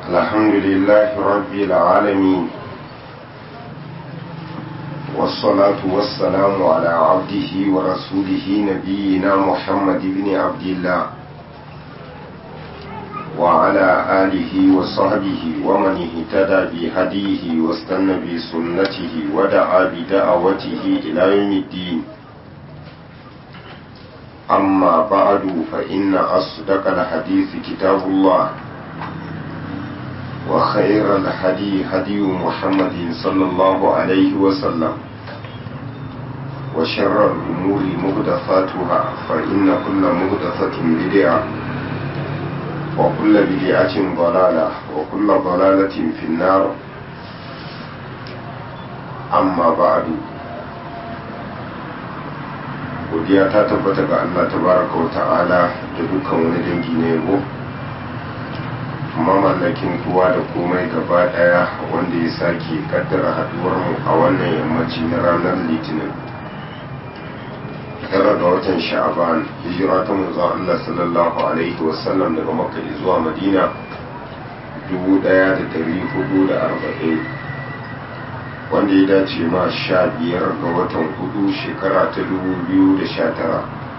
الحمد لله رب العالمين والصلاة والسلام على عبده ورسوله نبينا محمد بن عبد الله وعلى آله وصحبه ومن اهتدى بهديه واستنى بسنته ودعا بدعوته إلى يوم الدين أما بعد فإن أصدق الحديث كتاب الله وخير الهدي هدي محمد صلى الله عليه وسلم وشر الأمور مهدفاتها فإن كل مهدفة بدعة وكل بدعة ضلالة وكل ضلالة في النار أما بعد godiya ta tabbata ga Allah tabaraka wa ta'ala da dukkan wani dangi na yabo mamallakin kowa da komai gaba daya wanda ya sake kaddara haduwar mu a wannan yammaci na ranar litinin tara ga watan sha'aban hijira ta manzon Allah sallallahu alaihi wasallam daga makka zuwa madina 1440 wanda ya dace ma sha biyar ga watan hudu shekara ta dubu biyu da sha tara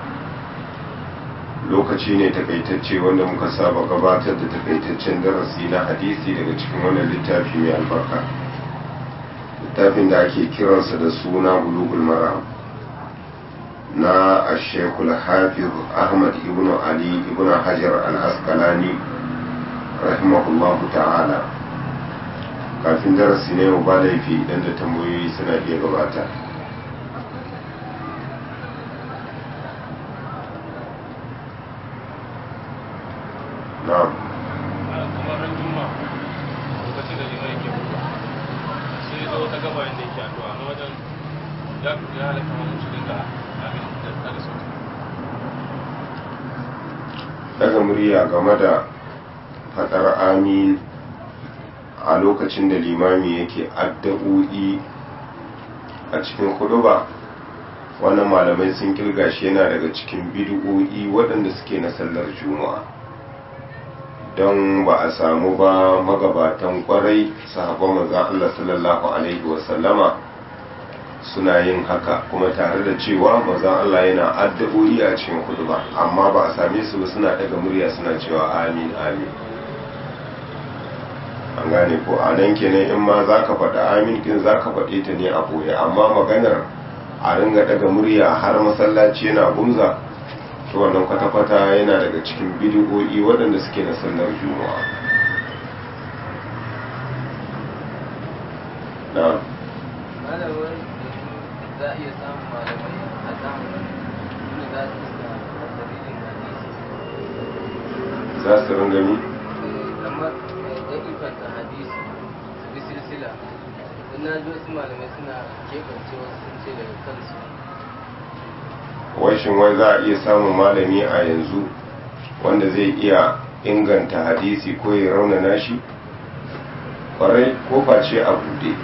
lokaci ne takaitacce wanda muka saba gabatar da takaitaccen darasi na hadisi daga cikin wannan littafi mai albarka littafin da ake kiransa da suna bulugul maram na ashekul hafiz ahmad ibn ali ibn hajar al-asqalani rahimahullahu ta'ala kafin darasi na yau ba laifi idan da tambayoyi suna iya gabata na'am kamar juma lokacin da limai ke buga sai ya zo ta gaba yadda yake addu'a na wajen ya ya halaka ma musu dinga abin da daga sauti daga murya game da fadar amin a lokacin da limami yake addu'o'i a cikin kuduba wannan malamai sun kirga shi yana daga cikin bid'o'i waɗanda suke na sallar juma'a don ba a samu ba magabatan kwarai sahabban manzon Allah sallallahu alaihi wasallama suna yin haka kuma tare da cewa manzon Allah yana addu'o'i a cikin kuduba amma ba a same su ba suna daga murya suna cewa amin amin an gane ko a nan kenan in ma za ka faɗa amin ɗin za ka faɗe ta ne a ɓoye amma maganar a ringa daga murya har masallaci yana gumza to wannan kwata-kwata yana daga cikin bidiyo'i waɗanda suke na sallar juma'a na malamai za a iya samun malamai a zamanin wanda za su iska dalilin hadisi za su ringa mi kamar ɗaifanta hadisi su bi silsila don na ji wasu malamai suna keɓance wasu sun ce daga kansu wai shin wai za a iya samun malami a yanzu wanda zai iya inganta hadisi ko ya raunana shi kwarai kofa ce a buɗe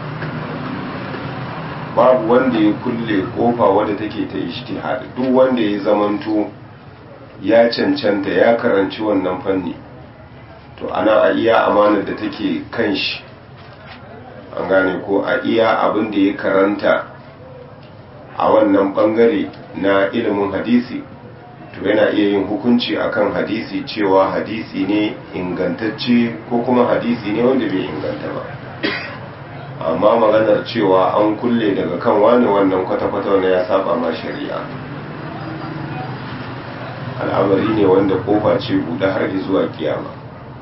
babu wanda ya kulle kofa wadda take ta ijtihad duk wanda ya zamanto ya cancanta ya karanci wannan fanni to ana a iya amanar da take kan shi an gane ko a iya abin da ya karanta a wannan bangare na ilimin hadisi to yana iya yin hukunci akan hadisi cewa hadisi ne ingantacce ko kuma hadisi ne wanda bai inganta ba amma maganar cewa an kulle daga kan wani wannan kwata-kwata wanda ya saba ma shari'a al'amari ne wanda kofa ce buɗe har zuwa kiyama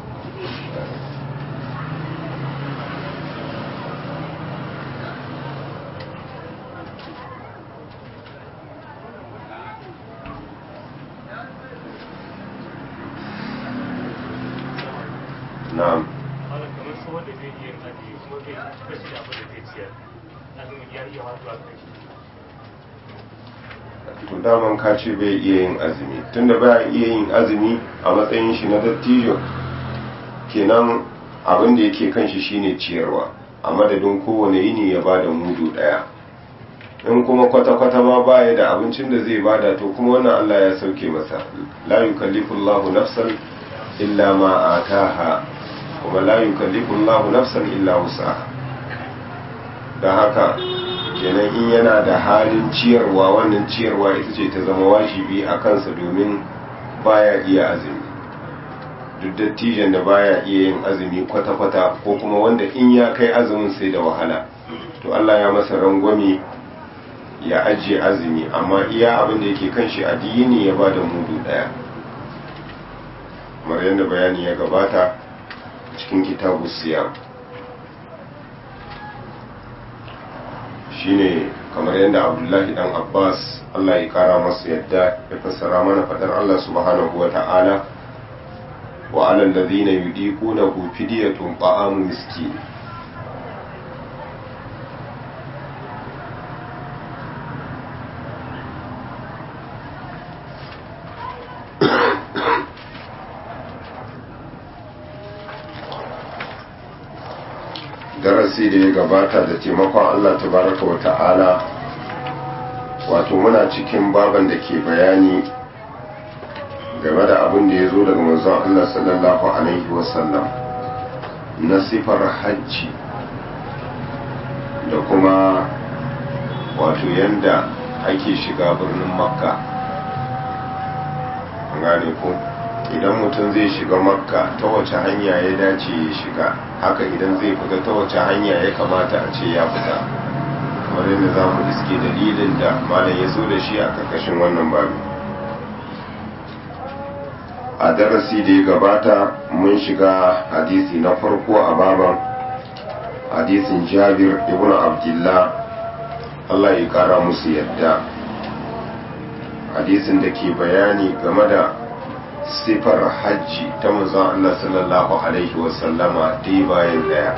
na'am malam kamar su wanda zai iya aji kuma bai bashi da abin da zai ciyar azumin ya iya haɗuwa kai to daman ka ce bai iya yin azumi tunda ba iya yin azumi a matsayin shi na dattijo kenan abin da yake kan shi shine ciyarwa a madadin kowane yini ya bada mudu daya in kuma kwata-kwata ma baya da abincin da zai bada to kuma wannan Allah ya sauke masa la yukallifu Allahu nafsan illa ma ataha kuma la yukallifu Allahu nafsan illa wusaha don haka kenan in yana da halin ciyarwa wannan ciyarwa ita ce ta zama wajibi a kansa domin baya iya azumi duk dattijan da baya iya yin azumi kwata-kwata ko kuma wanda in ya kai azumin sai da wahala to Allah ya masa rangwame ya ajiye azumi amma iya abin da yake kan shi addini ya bada mudu daya kamar yadda bayani ya gabata cikin kitabu siyam shine kamar yadda abdullahi dan abbas allah ya kara masa yadda ya fassara mana fadar allah subhanahu wa ta'ala wa alal ladhina yudiqunahu fidyatun ta'amu miskin darasi da ya gabata da taimakon Allah tabaraka wa ta'ala wato muna cikin baban da ke bayani game da abin da ya zo daga manzon Allah sallallahu alaihi wasallam na sifar hajji da kuma wato yanda ake shiga birnin makka gane ko idan mutum zai shiga makka ta wace hanya ya dace ya shiga haka idan zai fita ta wace hanya ya kamata a ce ya fita kamar yadda za mu iske dalilin da malam ya so da shi a karkashin wannan babu a darasi da ya gabata mun shiga hadisi na farko a baban hadisin jabir ibn abdullah allah ya kara musu yadda hadisin da ke bayani game da sifar hajji ta manzon Allah sallallahu Alaihi wasallama dai bayan daya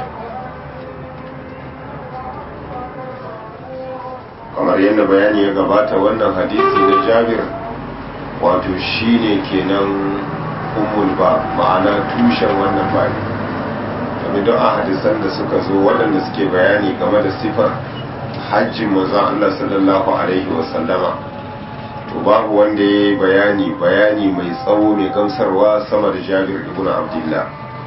kamar yadda bayani ya gabata wannan hadisi na jabir wato shine kenan umul ba ma'ana tushen wannan bani domin don a hadisan da suka zo waɗanda suke bayani game da sifar hajjin manzon Allah sallallahu Alaihi wasallama to babu wanda ya yi bayani bayani mai tsawo mai gamsarwa sama da jabir ibn abdullah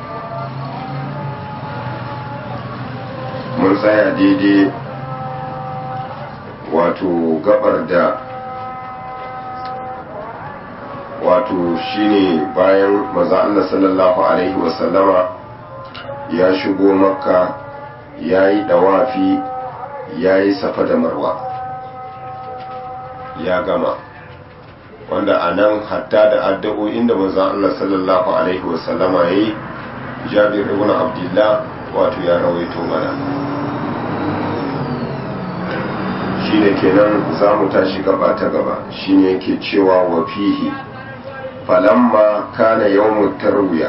mun tsaya daidai wato gabar da wato shine bayan maza Allah sallallahu alaihi wasallama ya shigo makka ya yi dawafi ya yi safa da marwa ya gama wanda a nan hatta da addu'o'in da manzon Allah sallallahu alaihi wasallama yayi Jabir ibn Abdullah wato ya rawaito mana shine kenan zamu tashi gaba ta gaba shine yake cewa wa fihi falamma kana yawmut tarwiya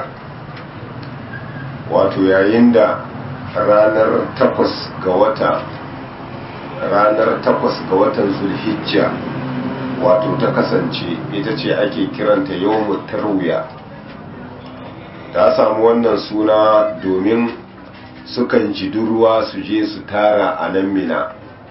wato yayin da ranar takwas ga wata ranar takwas ga watan zulhijja wato ta kasance ita ce ake kiranta yawon tarwiya ta samu wannan suna domin sukan ji ruwa su je su tara a nan mina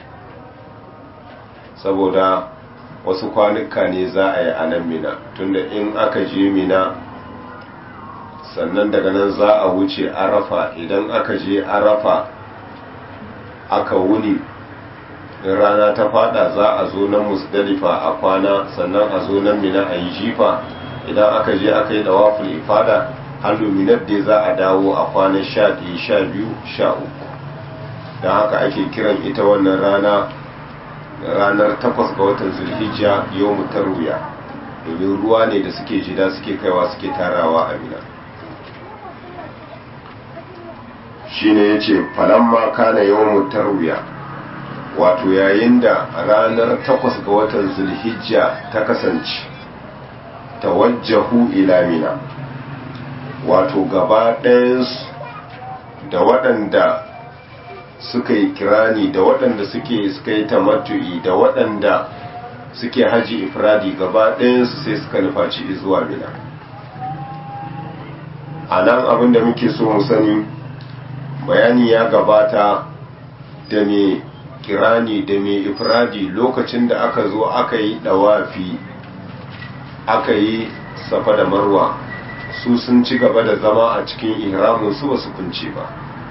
saboda wasu kwanuka ne za a yi a nan mina tunda in aka je mina sannan daga nan za a wuce arafa idan aka je arafa aka wuni rana ta fada za a zo nan musdalifa a kwana sannan a zo nan mina a yi jifa idan aka je aka yi dawaful ifada hannu minar dai za a dawo a kwanan sha ɗaya sha biyu sha uku don haka ake kiran ita wannan rana ranar takwas ga watan zulhijja yau mutarwiya domin ruwa ne da suke jida suke kaiwa suke tarawa a mina shine ya ce falamma kana yau mutarwiya wato yayin da ranar takwas ga watan zulhijja ta kasance tawajjahu ila mina wato gaba ɗayansu da waɗanda suka yi kirani da waɗanda suke suka yi tamattu'i da waɗanda suke haji ifradi gaba ɗayansu sai suka nufaci zuwa mina a nan abinda muke so mu sani bayani ya gabata da me kirani da mai ifradi lokacin da aka zo aka yi dawafi aka yi safa da marwa su sun ci gaba da zama a cikin ihramin su ba su kunce ba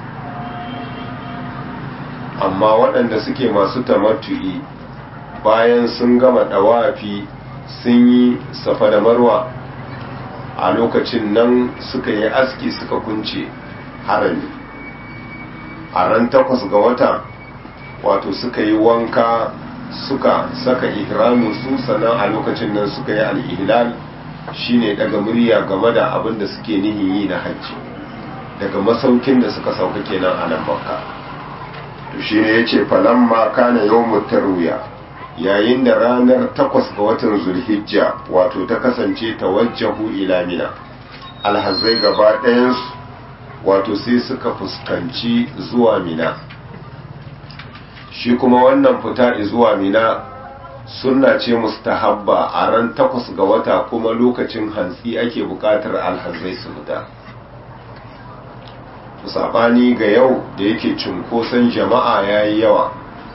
amma waɗanda suke masu tamattu'i bayan sun gama ɗawafi sun yi safa da marwa a lokacin nan suka yi aski suka kunce harami a ran takwas ga wata wato suka yi wanka suka saka ihramin su sannan a lokacin nan suka yi al'ihlal shine daga murya game da abin da suke nihin yi na hajji daga masaukin da suka sauka kenan a nan makka to shine yace falamma kana yawmut tarwiya yayin da ranar takwas ga watan zulhijja wato ta kasance tawajjahu ila mina alhazai gaba ɗayansu wato sai suka fuskanci zuwa mina shi kuma wannan fita zuwa mina sunna ce mustahabba a ran takwas ga wata kuma lokacin hantsi ake buƙatar alhazai su fita sabani ga yau da yake cunkoson jama'a ya yi yawa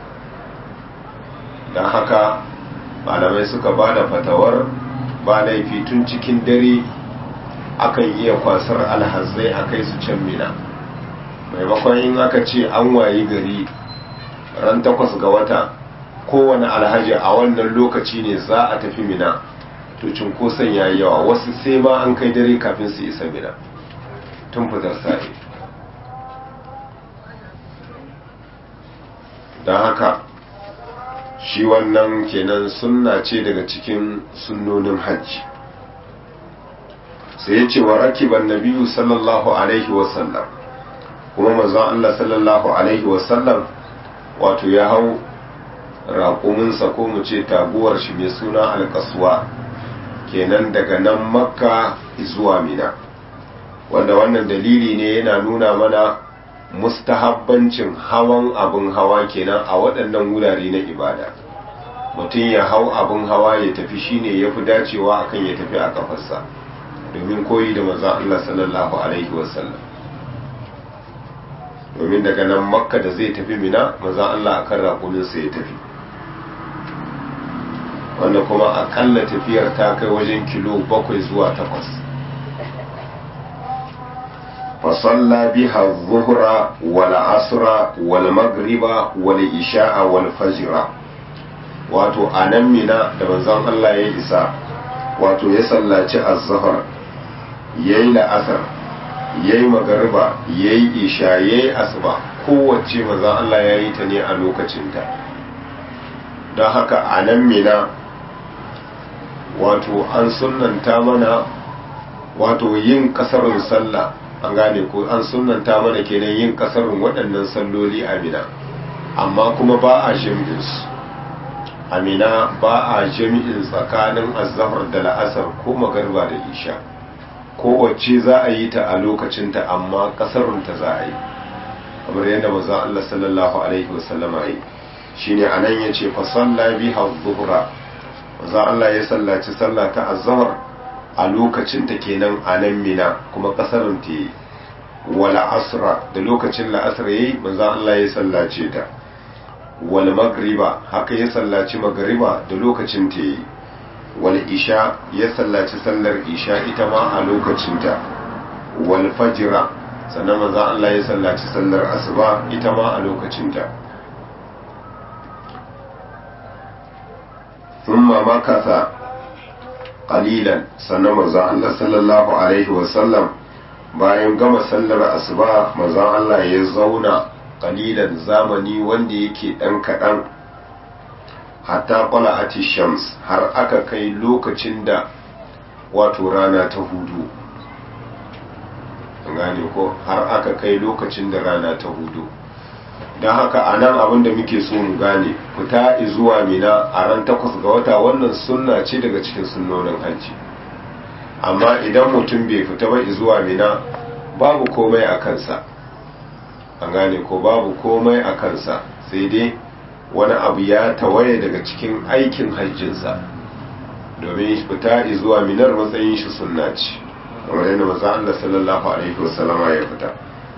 don haka malamai suka ba da fatawar ba laifi tun cikin dare akan iya kwasar alhazai a kai su can mina maimakon in aka ce an wayi gari ran takwas ga wata kowane alhaji a wannan lokaci ne za a tafi mina to cunkoson ya yi yawa wasu sai ma an kai dare kafin su isa mina tun fitar sa'i don haka shi wannan kenan sunna ce daga cikin sunnonin hajji sai ya ce wa rakiban nabiyu sallallahu alaihi wasallam kuma mazan Allah sallallahu alaihi wasallam wato ya hau raƙuminsa ko mu ce taguwar shi mai suna alkasuwa kenan daga nan makka zuwa mina wanda wannan dalili ne yana nuna mana mustahabbancin hawan abin hawa kenan a waɗannan wurare na ibada mutum ya hau abin hawa ya tafi shine ya fi dacewa akan ya tafi a kafarsa domin koyi da manzon Allah sallallahu alaihi wasallam domin daga nan makka da zai tafi mina manzon Allah akan raƙuminsa ya tafi wanda kuma akalla tafiyar ta kai wajen kilo bakwai zuwa takwas فصلى بها الظهر والعصر والمغرب والعشاء والفجر wato a nan mina da manzon Allah ya isa wato ya sallaci az-zuhr yayi la'asar yayi magariba yayi isha yayi asuba kowace manzon Allah ya yi ta ne a lokacinta don haka a nan mina wato an sunnanta mana wato yin kasarun sallah an gane ko an sunanta mana kenan yin kasarin waɗannan salloli a mina amma kuma ba a jami'in su a mina ba a jami'in tsakanin azahar da la'asar ko magarba da isha kowace za a yi ta a lokacinta amma kasarunta za a yi kamar yadda maza Allah sallallahu alaihi wasallama yi shine anan yace fa salla biha dhuhra maza Allah ya sallaci sallah ta azhar a lokacin ta kenan a nan mina kuma kasarin ta yi wala asra da lokacin la'asar yayi manzo Allah ya sallace ta wal magriba haka ya sallaci magriba da lokacin ta yi wal isha ya sallaci sallar isha ita ma a lokacin ta wal fajra sannan manzo Allah ya sallaci sallar asuba ita ma a lokacin ta ثم مكث qalilan sannan manzon Allah sallallahu alaihi wasallam bayan gama sallar asuba manzon Allah ya zauna qalilan zamani wanda yake dan kadan hatta qala'ati shams har aka kai lokacin da wato rana ta hudu gane ko har aka kai lokacin da rana ta hudu don haka a nan abin da muke so mu gane fita zuwa mina a ran takwas ga wata wannan sunna ce daga cikin sunnonin hajji amma idan mutum bai fita ba zuwa mina babu komai a kansa an gane ko babu komai a kansa sai dai wani abu ya tawaye daga cikin aikin hajjinsa domin fita zuwa minar matsayin shi sunna ce kamar yadda maza Allah sallallahu alaihi wasallama ya fita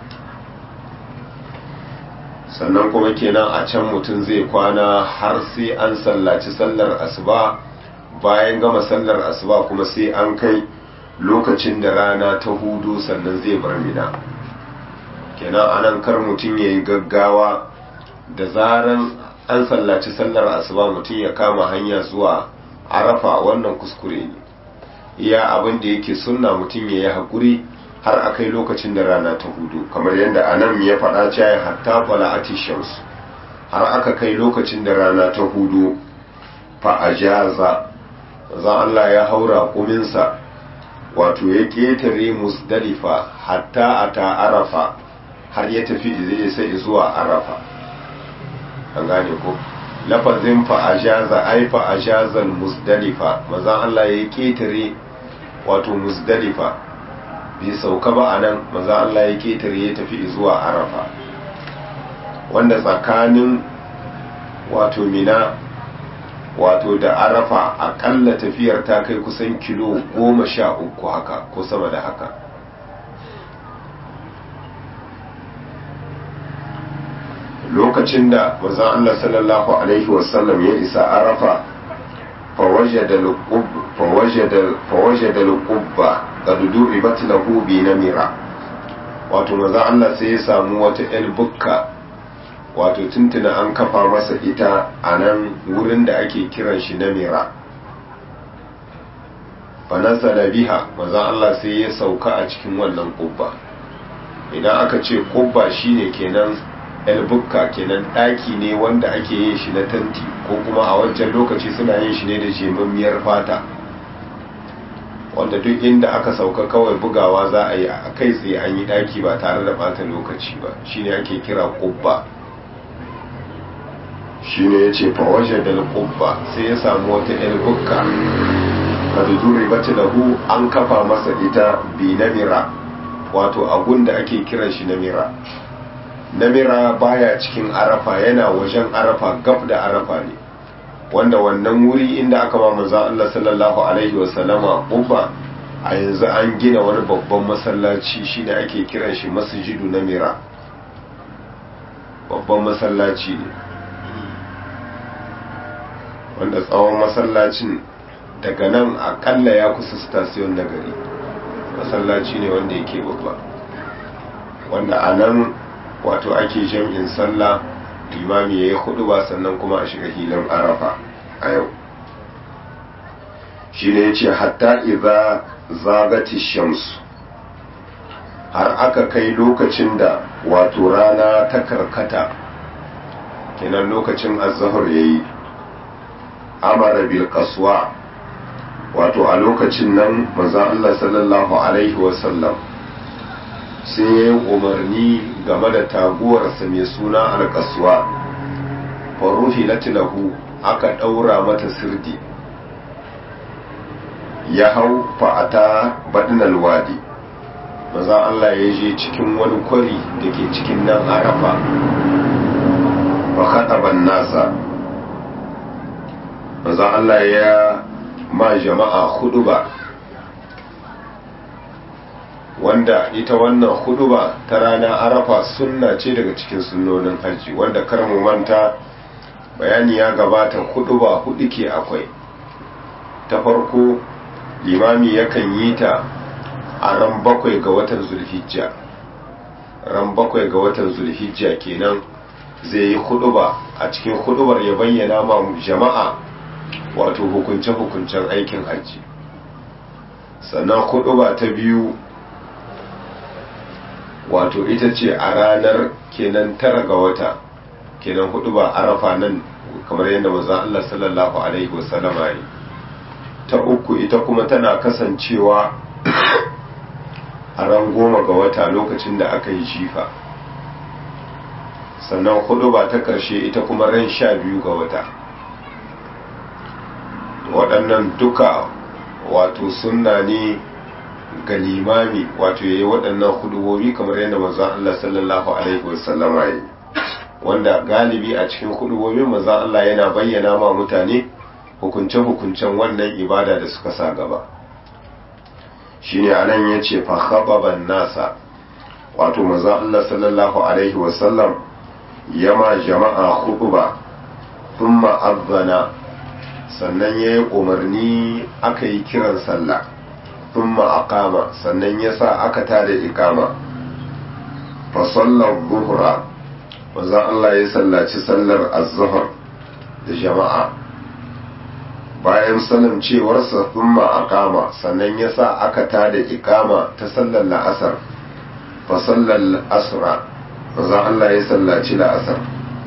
sannan kuma kenan a can mutum zai kwana har sai an sallaci sallar asuba bayan gama sallar asuba kuma sai an kai lokacin da rana ta hudu sannan zai bar mina kenan anan kar mutum ya yi gaggawa da zaran an sallaci sallar asuba mutum ya kama hanya zuwa arafa wannan kuskure ne iya abin da yake sunna mutum ya yi haƙuri har a kai lokacin da rana ta hudu kamar yadda anan ya faɗa cewa hatta fala'ati shamsu har aka kai lokacin da rana ta hudu fa ajaza zan Allah ya haura kuminsa wato ya ƙetare musdalifa hatta a ta arafa har ya tafi zai sai zuwa arafa an gane ko lafazin fa ajaza ai fa ajazal musdalifa mazan Allah ya ƙetare wato musdalifa bai sauka ba a nan maza Allah ya ketare ya tafi zuwa arafa wanda tsakanin wato mina wato da arafa akalla tafiyar ta kai kusan kilo goma sha uku haka ko sama da haka lokacin da maza Allah sallallahu alaihi wasallam ya isa arafa فوجد القبة قد دعبت له بنمرة wato maza Allah sai ya samu wata ‘yar bukka wato tuntuna an kafa masa ita a nan wurin da ake kiran shi namira fanasa biha maza Allah sai ya sauka a cikin wannan kubba idan aka ce kubba shine kenan bukka kenan ɗaki ne wanda ake yin shi na tanti ko kuma a wancan lokaci suna yin shi ne da jemammiyar fata wanda duk inda aka sauka kawai bugawa za a yi a kai tsaye an yi ɗaki ba tare da ɓata lokaci ba shine ake kira kubba shine ya ce fawaje da kubba sai ya samu wata bukka kada zuri bata lahu an kafa masa ita bi namira wato abun da ake kiran shi namira namira baya cikin arafa yana wajen arafa gab da arafa ne wanda wannan wuri inda aka ba manzon Allah sallallahu alaihi wasallama uba a yanzu an gina wani babban masallaci shine ake kiran shi masjidu namira babban masallaci ne wanda tsawon masallacin daga nan akalla ya kusa stasiyon na gari masallaci ne wanda yake babba wanda a nan wato ake jam'in sallah limami ya yi hudu ba sannan kuma a shiga hilin arafa a yau shi ne ya ce hatta iza zagati shamsu har aka kai lokacin da wato rana ta karkata kenan lokacin azahar ya yi amara bil kaswa wato a lokacin nan manzan Allah sallallahu alaihi wasallam sai ya yi umarni game da taguwarsa mai suna alkaswa faruhi latilahu aka ɗaura mata sirdi ya hau fa'ata baɗinal wadi maza Allah ya je cikin wani kwari da ke cikin nan arafa ba haɗaban nasa maza Allah ya ma jama'a hudu ba wanda ita wannan huduba ta rana arafa sunna ce daga cikin sunnonin hajji wanda kar mu manta bayani ya gabata huduba hudu ke akwai ta farko limami yakan yi ta a ran bakwai ga watan zulhijja ran bakwai ga watan zulhijja kenan zai yi huduba a cikin hudubar ya bayyana ma jama'a wato hukunce-hukuncen aikin hajji sannan huduba ta biyu wato ita ce a ranar kenan tara ga wata kenan hudu ba arafa nan kamar yadda maza Allah sallallahu alaihi wasallama yi ta uku ita kuma tana kasancewa a ran goma ga wata lokacin da aka yi jifa sannan hudu ba ta karshe ita kuma ran sha biyu ga wata waɗannan duka wato sunna ne ga limami wato yayi waɗannan hudubobi kamar yadda manzon Allah sallallahu alaihi wasallam yi wanda galibi a cikin hudubobin manzon Allah yana bayyana ma mutane hukunce-hukuncen wannan ibada da suka sa gaba shine anan yace fa khababan nasa wato manzon Allah sallallahu alaihi wasallam yama jama'a huduba thumma azana sannan yayi umarni aka yi kiran sallah thumma aqama sannan yasa aka tada ikama fa sallar zuhra manzon Allah ya sallaci sallar az-zuhr da jama'a bayan sanin cewarsa thumma aqama sannan yasa aka tada ikama ta sallar la'asar fa sallar asra manzon Allah ya sallaci la'asar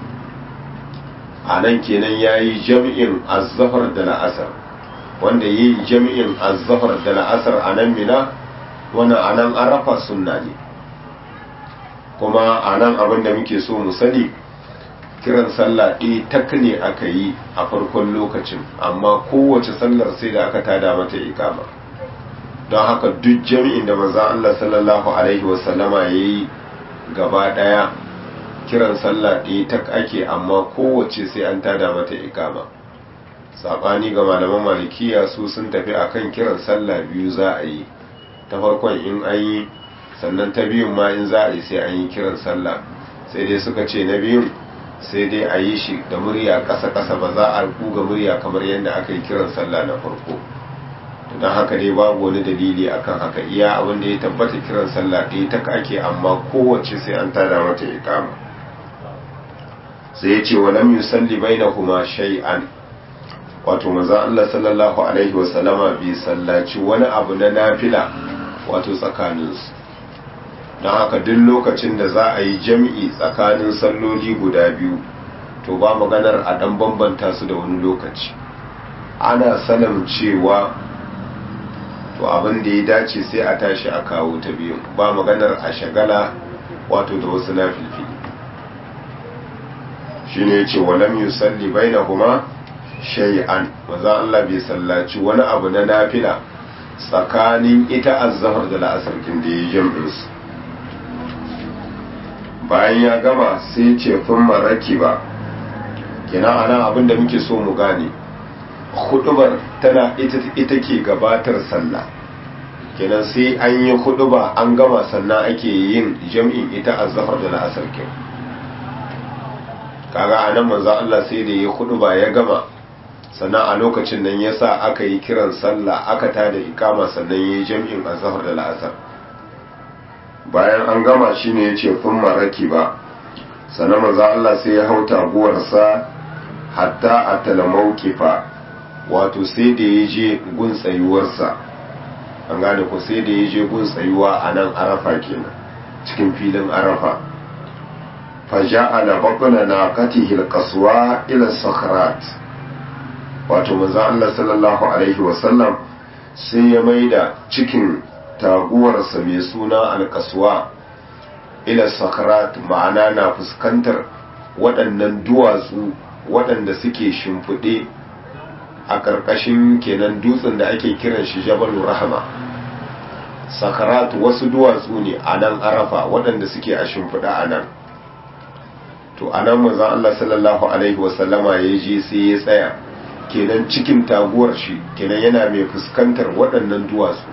a nan kenan yayi jami'in az-zuhr da la'asar wanda yi jami'in az-zuhr da la'asar a nan mina wannan a nan arafa sunna ne kuma a nan abin da muke so mu sani kiran sallah ɗaya tak ne aka yi a farkon lokacin amma kowace sallar sai da aka tada mata ikama don haka duk jami'in da manzan Allah sallallahu alaihi wasallama ya yi gaba ɗaya kiran sallah ɗaya tak ake amma kowace sai an tada mata ikama saɓani ga malaman malikiya su sun tafi akan kiran sallah biyu za a yi ta farkon in an yi sannan ta biyun ma in za a yi sai an yi kiran sallah sai dai suka ce na biyun sai dai a yi shi da murya ƙasa-ƙasa ba za a kuga murya kamar yadda aka yi kiran sallah na farko don haka dai babu wani dalili akan haka iya abin da ya tabbata kiran sallah ɗaya ta ake amma kowace sai an tada mata ikama sai ya ce wa lam yusalli bainahuma shay'an wato manzo Allah sallallahu alaihi wa sallama bai sallaci wani abu na nafila wato tsakaninsu don haka duk lokacin da za a yi jam'i tsakanin salloli guda biyu to ba maganar a ɗan bambanta su da wani lokaci ana sanin cewa to abin da ya dace sai a tashi a kawo ta biyu ba maganar a shagala wato da wasu na filfili shi ne ce walam yusalli bai na kuma shay'an maza Allah bai sallaci wani abu na nafila tsakanin ita azzahar da la'asar da ya jam'insu bayan ya gama sai ce fin maraki ba kina ana abin da muke so mu gane hudubar tana ita, ita ke gabatar sallah kenan sai an yi huduba an gama sannan ake yin jam'in ita azzahar da la'asar kin kaga anan manzo Allah sai da ya huduba ya gama sannan a lokacin nan yasa aka yi kiran sallah aka tada ikama sannan yayi jam'in azzahar da la'asar bayan an gama shi ne ya ce kun maraki ba sannan maza Allah sai ya hau taguwarsa hatta a talamaukifa wato sai da ya je gun tsayuwarsa an gane ku sai da ya je gun tsayuwa a nan arafa kenan cikin filin arafa faja'ala bakuna na katihil kasuwa ila sakharat wato maza Allah sallallahu alaihi wasallam sai ya maida cikin taguwarsa mai suna alkaswa ila sakarat ma'ana na fuskantar waɗannan duwatsu waɗanda suke shimfiɗe a ƙarƙashin kenan dutsen da ake kiran shi jabalu rahama sakarat wasu duwatsu ne a nan arafa waɗanda suke a shimfiɗa a nan to a nan mazan Allah sallallahu alaihi wasallama ya je sai ya tsaya kenan cikin taguwar shi kenan yana mai fuskantar waɗannan duwatsu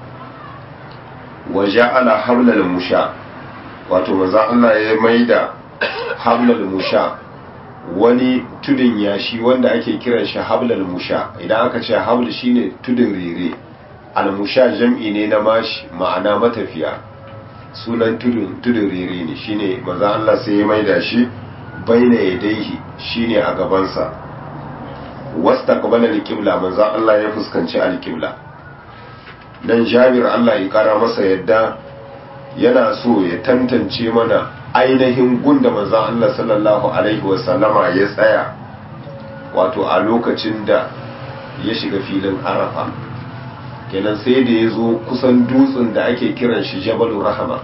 wa ja'ala hablal musha wato manzon Allah ya maida hablal musha wani tudun yashi wanda ake kiran shi hablal musha idan aka ce habl shine tudun rere al musha jam'i ne na mashi ma'ana matafiya sunan tudun tudun rere ne shine manzon Allah sai ya maida shi baina yadaihi shine a gabansa wastaqbala al-qibla manzon Allah ya fuskanci al-qibla dan jabir Allah ya kara masa yadda yana so ya tantance mana ainihin gunda manzon Allah sallallahu alaihi wasallama ya tsaya wato a lokacin da ya shiga filin arafa kenan sai da ya zo kusan dutsen da ake kiran shi jabalu rahama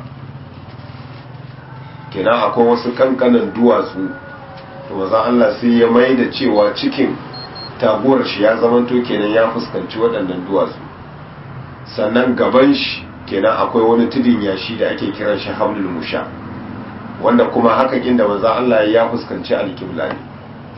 kenan akwai wasu kankanan duwatsu to manzon Allah sai ya mai da cewa cikin taguwar shi ya zamanto kenan ya fuskanci waɗannan duwatsu sannan gaban shi kenan akwai wani tudun yashi da ake kiran shi hablul musha wanda kuma haka inda manzo Allah ya fuskanci alkibla ne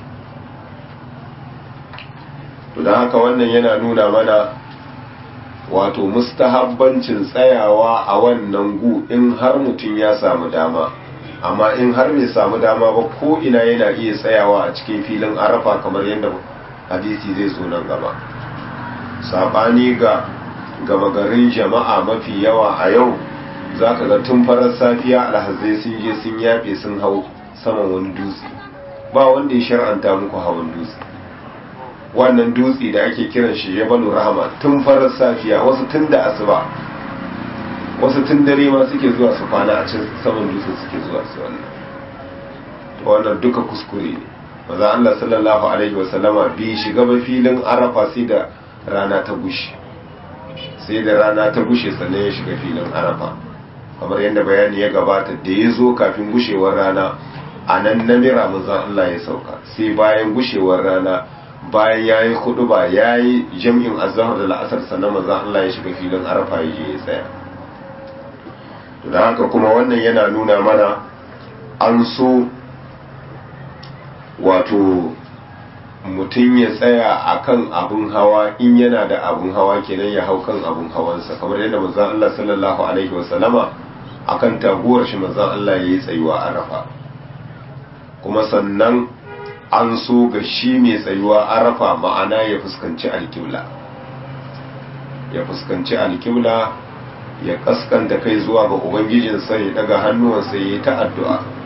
to dan haka wannan yana nuna mana wato mustahabbancin tsayawa a wannan gu in har mutum ya samu dama amma in har bai samu dama ba ko ina yana iya tsayawa a cikin filin arafa kamar yadda hadisi zai zo nan gaba sabani ga gama garin jama'a mafi yawa a yau za ka ga tun farar safiya alhazai sun je sun yafe sun hau saman wani dutse ba wanda ya shar'anta muku hawan dutse wannan dutse da ake kiran shi jabalu rahama tun farar safiya wasu tun da asuba wasu tun dare ma suke zuwa su kwana a can saman dutse suke zuwa su wannan wannan duka kuskure ne maza Allah sallallahu alaihi wasallama bi shiga ba filin arafa sai da rana ta gushe sai da rana ta gushe sannan ya shiga filin arafa kamar yadda bayani ya gabata da ya zo kafin gushewar rana a nan namira maza Allah ya sauka sai bayan gushewar rana bayan ya yi hudu ba ya yi jam'in azahar da la'asar sannan maza Allah ya shiga filin arafa ya je ya tsaya da haka kuma wannan yana nuna mana an so wato mutum ya tsaya a kan abin hawa in yana da abin hawa kenan ya hau kan abin hawansa kamar yadda manzan Allah sallallahu alaihi wasallama a kan taguwar shi manzan Allah ya yi tsayuwa a rafa kuma sannan an so ga shi mai tsayuwa a rafa ma'ana ya fuskanci alkibla ya fuskanci alkibla ya kaskanta kai zuwa ga ubangijinsa ya daga hannuwansa ya yi ta addu'a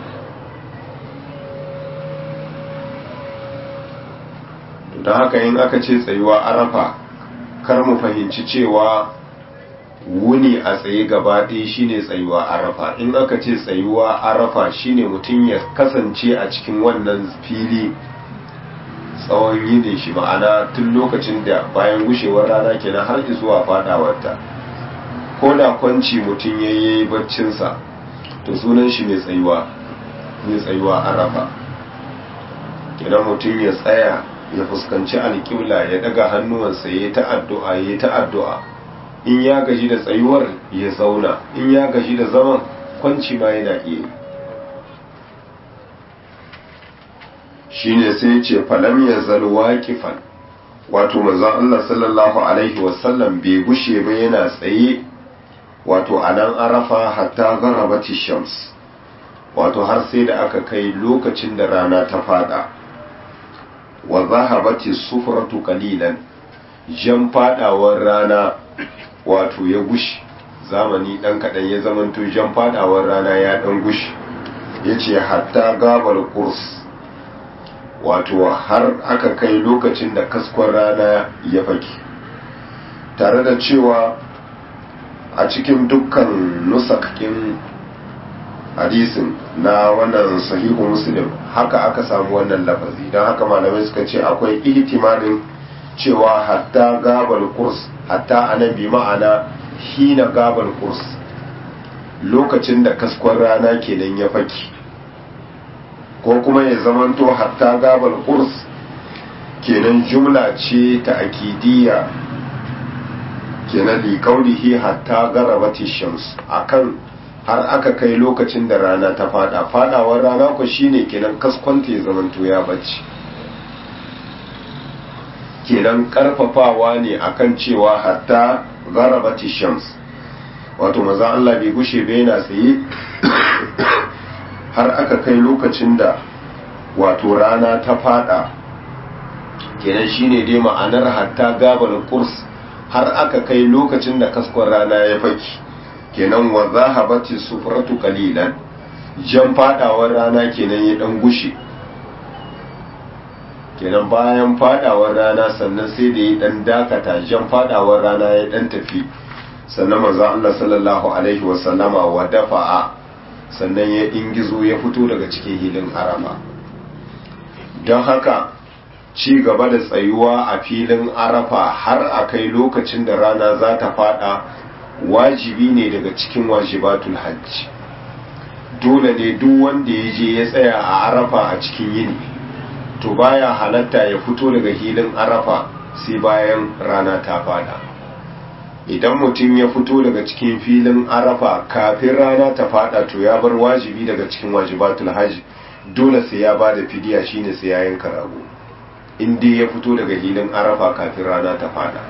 don haka in aka ce tsayuwa arafa kar mu fahimci cewa wuni a tsaye gaba ɗaya shine tsayuwa arafa in aka ce tsayuwa arafa shine mutum ya kasance a cikin wannan fili tsawon yini shi ma'ana tun lokacin da bayan gushewar rana kenan har zuwa fadawarta ko da kwanci mutum ya yi baccinsa to sunan shi mai tsayuwa mai tsayuwa arafa kenan mutum ya tsaya ya fuskanci alƙibla ya daga hannuwansa ya ta addu'a ya ta addu'a in ya gaji da tsayuwar ya zauna in ya gaji da zaman kwanci ma yana iya shine sai ce falam ya zalwa kifan wato manzon Allah sallallahu alaihi wasallam bai gushe ba yana tsaye wato a nan arafa hatta garabati shams wato har sai da aka kai lokacin da rana ta fada wa zahabati sufratu qalilan jan fadawar rana wato ya gushi zamani dan kadan ya zamanto jan fadawar rana ya dan gushi yace hatta gabal kurs wato har aka kai lokacin da kaskon rana ya faki tare da cewa a cikin dukkan nusakin hadisin na wannan sahihu muslim haka aka samu wannan lafazi don haka malamai suka ce akwai ihtimalin cewa hatta gabal kurs hatta anan bi ma'ana hina gabal kurs lokacin da kaskon rana kenan ya faki ko kuma ya zamanto hatta gabal kurs kenan jumla ce ta akidiyya kenan li kaulihi hatta garabati shams akan har aka kai lokacin da rana ta fada fadawar rana ku shine kenan kaskwanta ya zamanto ya bacci kenan karfafawa ne akan cewa hatta garabati shams wato maza Allah bai gushe bai yana tsaye har aka kai lokacin da wato rana ta fada kenan shine dai ma'anar hatta gabal kurs har aka kai lokacin da kaskon rana ya faki kenan wa zahabati sufratu qalilan jan fadawar rana kenan ya dan gushe kenan bayan fadawar rana sannan sai da ya dan dakata jan fadawar rana ya dan tafi sannan manzo Allah sallallahu alaihi wa sallama wa dafa'a sannan ya ingizo ya fito daga cikin hilin arafa don haka ci gaba da tsayuwa a filin arafa har a kai lokacin da rana za ta fada wajibi ne daga cikin wajibatul hajji dole ne duk wanda ya je ya tsaya a arafa a cikin yini to baya halatta ya fito daga hilin arafa sai bayan rana ta fada idan mutum ya fito daga cikin filin arafa kafin rana ta fada to ya bar wajibi daga cikin wajibatul hajji dole sai ya ba da fidiya shine sai ya yanka rago in dai ya fito daga hilin arafa kafin rana ta fada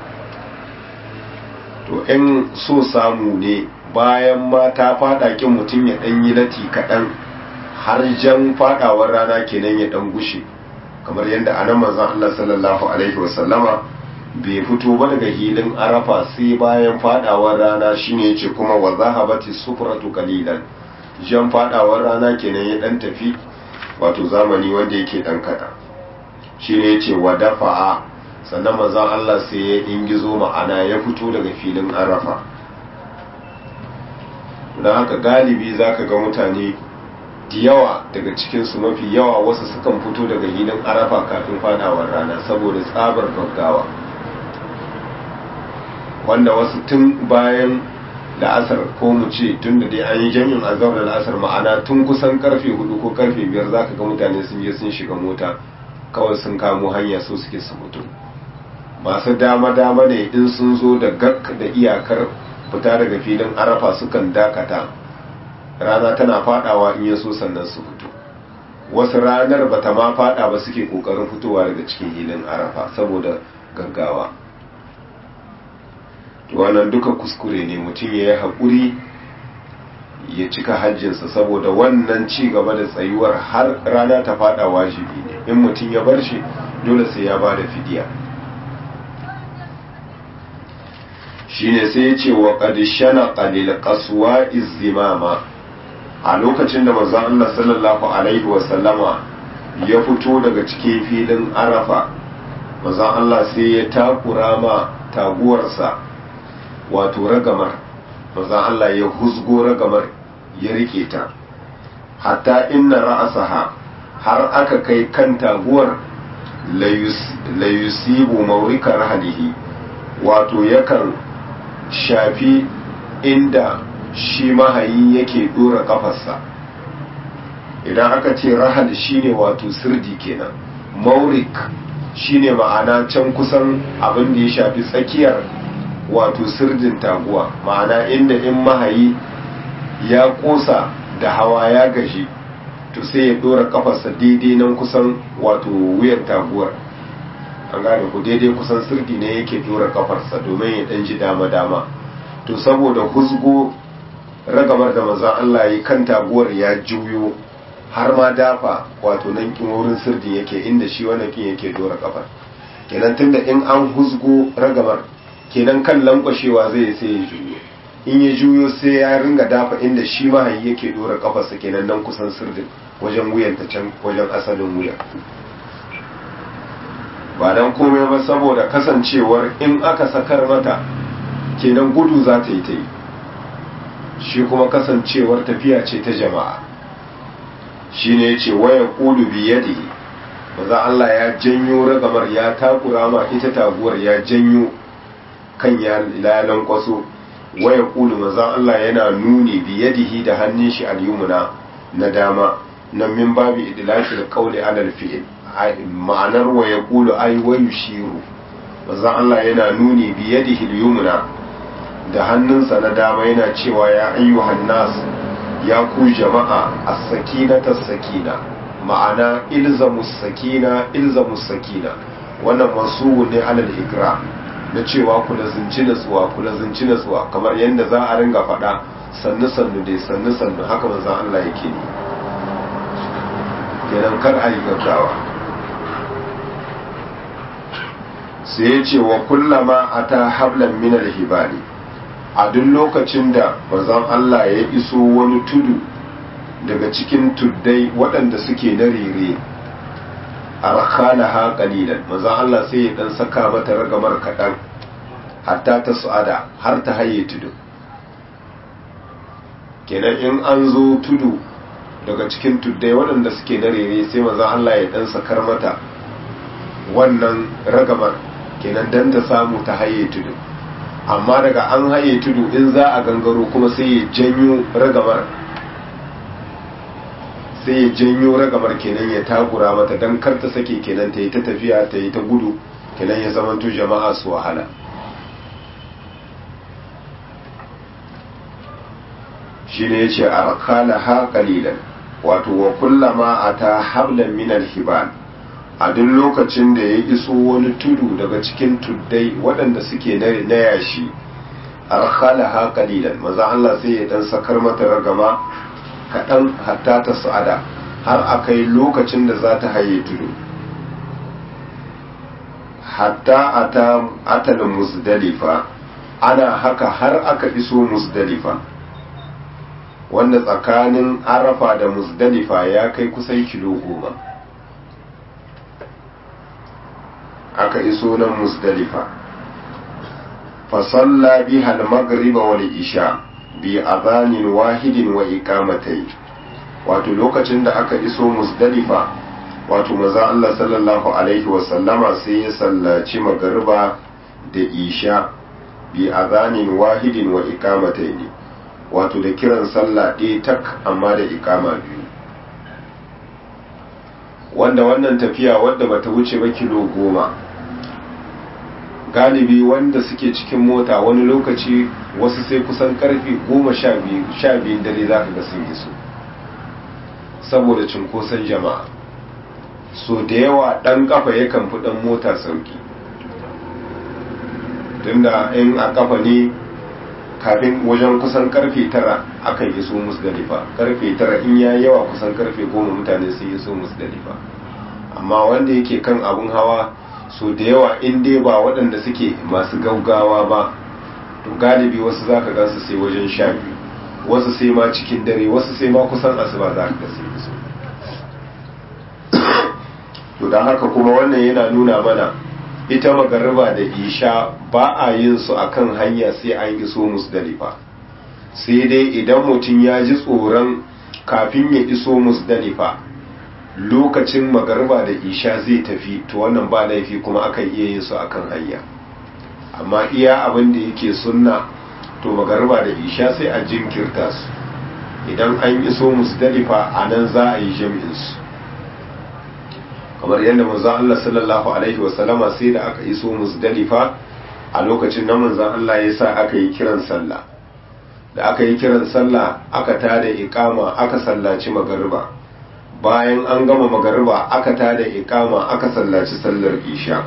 to in so samu ne bayan ma ta fada kin mutum ya dan yi lati kaɗan har jan fadawar rana kenan ya dan gushe kamar yadda anan manzon Allah sallallahu alaihi wasallama bai fito ba daga hilin arafa sai bayan fadawar rana shine yace kuma wa zahabati sufratu qalilan jan fadawar rana kenan ya dan tafi wato zamani wanda yake dan kada shine yace wa dafa'a sannan manzon Allah sai ya ingizo ma'ana ya fito daga filin arafa don haka galibi zaka ga mutane da yawa daga cikinsu mafi yawa wasu sukan fito daga hilin arafa kafin fadawar rana saboda tsabar gaggawa wanda wasu tun bayan la'asar ko mu ce tun da dai an yi jami'in azhar da la'asar ma'ana tun kusan karfe hudu ko karfe biyar za ka ga mutane sun je sun shiga mota kawai sun kamo hanya so suke su mutu masu dama-dama ne in sun zo da gak da iyakar fita daga filin arafa sukan dakata rana tana fadawa in yaso sannan su fito wasu ranar bata ma fada ba suke kokarin fitowa daga cikin hilin arafa saboda gaggawa wannan duka kuskure ne mutum ya yi haƙuri ya cika hajjinsa saboda wannan ci gaba da tsayuwar har rana ta fada wajibi ne in mutum ya bar shi dole sai ya ba da fidiya shine sai ya ce wa ƙadishana ƙalil ƙasuwa izimama a lokacin da manzon Allah sallallahu alaihi wasallama ya fito daga cikin filin arafa manzon Allah sai ya takura ma taguwarsa wato ragamar manzon Allah ya huzgo ragamar ya rike ta hatta inna ra'asaha har aka kai kan taguwar la yusibu maurika rahalihi wato yakan shafi inda shi mahayi yake dora kafarsa idan aka ce rahal shine wato sirdi kenan maurik shine ma'ana can kusan abin da ya shafi tsakiyar wato sirdin taguwa ma'ana inda in mahayi ya kosa da hawa ya gaji to sai ya dora kafarsa daidai nan kusan wato wuyan taguwar an gane ku daidai kusan sirdi ne yake dora kafarsa domin ya dan ji dama-dama to saboda huzgo ragamar da maza Allah yi kan taguwar ya juyo har ma dafa wato nan kin wurin sirdi yake inda shi wannan kin yake dora kafar kenan tunda in an huzgo ragamar kenan kan lankwashewa zai sai ya juyo in ya juyo sai ya ringa dafa inda shi mahayi yake dora kafarsa kenan nan kusan sirdin wajen wuyan ta can wajen asalin wuya ba dan komai ba saboda kasancewar in aka sakar mata kenan gudu za ta yi ta yi shi kuma kasancewar tafiya ce ta jama'a shi ne ya ce waya ƙulu biyadihi maza Allah ya janyo ragamar ya takura ma ita taguwar ya janyo kan ya lalan kwaso waya ƙulu maza Allah yana nuni biyadihi da hannun shi al-yumna na dama nan min babu idlaki da qawli alal fi'il ma'anar waya ƙulu ay wayu shiru maza Allah yana nuni biyadihi al-yumna da hannunsa na dama yana cewa ya ayyuhan nas ya ku jama'a as-sakinata sakina ma'ana ilzamus sakina ilzamus sakina wannan masu ne alal ikra na cewa ku lazinci natsuwa ku lazinci natsuwa kamar yadda za a ringa faɗa sannu sannu dai sannu sannu haka manzon Allah yake ne kenan kar a yi gaggawa sai ya ce wa kullama ata hablan min al-hibali a duk lokacin da manzon Allah ya iso wani tudu daga cikin tuddai waɗanda suke na rere a rakana ha ƙalilan manzon Allah sai ya ɗan saka mata ragamar kaɗan hatta ta su'ada har ta haye tudu kenan in an zo tudu daga cikin tuddai waɗanda suke na rere sai manzon Allah ya ɗan sakar mata wannan ragamar kenan dan ta samu ta haye tudu amma daga an haye tudu in za a gangaro kuma sai ya janyo ragamar sai ya janyo ragamar kenan ya takura mata don kar ta sake kenan ta yi ta tafiya ta yi ta gudu kenan ya zamanto jama'a su wahala shi ne ya ce a rakala ha kalilan wato wa kullama a ta hablan minal hibal a duk lokacin da ya iso wani tudu daga cikin tuddai waɗanda suke na yashi arkhala ha qalilan maza Allah sai ya dan sakar mata ragama kaɗan hatta ta sa'ada har akai lokacin da za ta haye tudu hatta ata atal musdalifa ana haka har aka iso musdalifa wanda tsakanin arafa da musdalifa ya kai kusan kilo goma aka iso nan musdalifa fasalla biha al-maghrib wal isha bi adhanin wahidin wa iqamatayn wato lokacin da aka iso musdalifa wato maza Allah sallallahu alaihi wa sallama sai ya sallaci magariba da isha bi adhanin wahidin wa iqamatayn wato da kiran sallah ɗaya tak amma da iqama biyu wanda wannan tafiya wadda bata wuce ba kilo goma galibi wanda suke cikin mota wani lokaci wasu sai kusan karfe goma sha biyun dare za ka ga sun iso saboda cunkoson jama'a so da yawa ɗan kafa yakan fi ɗan mota sauki tunda in a kafa ne kafin wajen kusan karfe tara akan iso musdalifa karfe tara in ya yawa kusan karfe goma mutane sun iso musdalifa amma wanda yake kan abun hawa so da yawa in dai ba waɗanda suke masu gaugawa ba to galibi wasu za ka gansu sai wajen sha biyu wasu sai ma cikin dare wasu sai ma kusan asuba za ka gasi su to don haka kuma wannan yana nuna mana ita magariba da isha ba a yin su akan hanya sai an iso musdalifa sai dai idan mutum ya ji tsoron kafin ya iso musdalifa lokacin magariba da isha zai tafi to wannan ba laifi kuma akan iya yin su akan hanya amma iya abin da yake sunna to magariba da isha sai a jinkirta su idan an iso musdalifa a nan za a yi jami'in su kamar yadda manzo Allah sallallahu alaihi wasallama sai da aka iso musdalifa a lokacin nan manzo Allah ya sa aka yi kiran sallah da aka yi kiran sallah aka tada iqama aka sallaci magariba bayan an gama magariba aka tada ikama aka sallaci sallar isha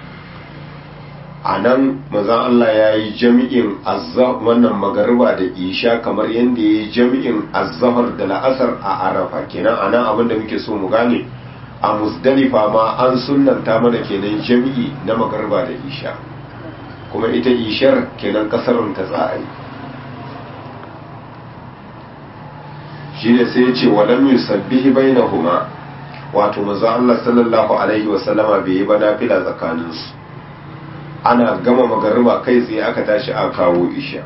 a nan mazan Allah ya yi jami'in wannan magariba da isha kamar yadda ya yi jami'in azahar da la'asar a arafa kenan a nan abinda muke so mu gane a musdalifa ma an sunanta mana kenan jami'i na magariba da isha kuma ita ishar kenan kasarun ta tsa'ai shine sai ya ce walam yusabbihi bainahuma wato manzo Allah sallallahu alaihi wa sallama bai yi ba nafila tsakanin su ana gama magariba kai tsaye aka tashi a kawo isha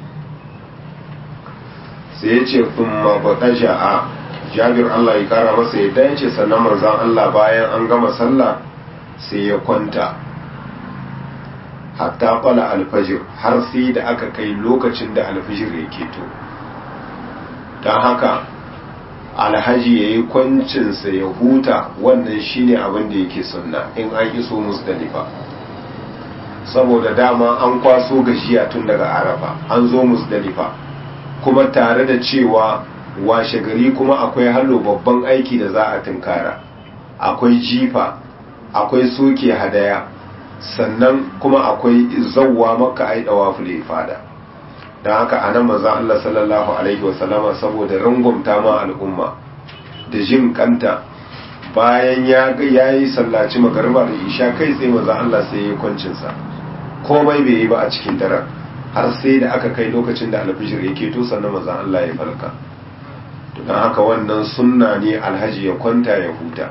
sai ya ce kuma bataja a Jabir Allah ya kara masa yadda ya ce sannan manzon Allah bayan an gama sallah sai ya kwanta hatta fala alfajir har sai da aka kai lokacin da alfajir ya keto don haka alhaji ya yi kwancinsa ya huta wannan shine abin da yake sunna in an iso musdalifa saboda dama an kwaso gajiya tun daga arafa an zo musdalifa kuma tare da cewa washe gari kuma akwai hallo babban aiki da za a tunkara akwai jifa akwai soke hadaya sannan kuma akwai zawwa maka ai dawa fada don haka a nan maza Allah sallallahu Alaihi wasallama saboda rangwamta ma al'umma da jin kanta bayan ya yi sallaci magarba da isha kai sai maza Allah sai ya yi kwancinsa komai bai yi ba a cikin daren har sai da aka kai lokacin da alfijir ya keto sannan maza Allah ya falka don haka wannan sunna ne alhaji ya kwanta ya huta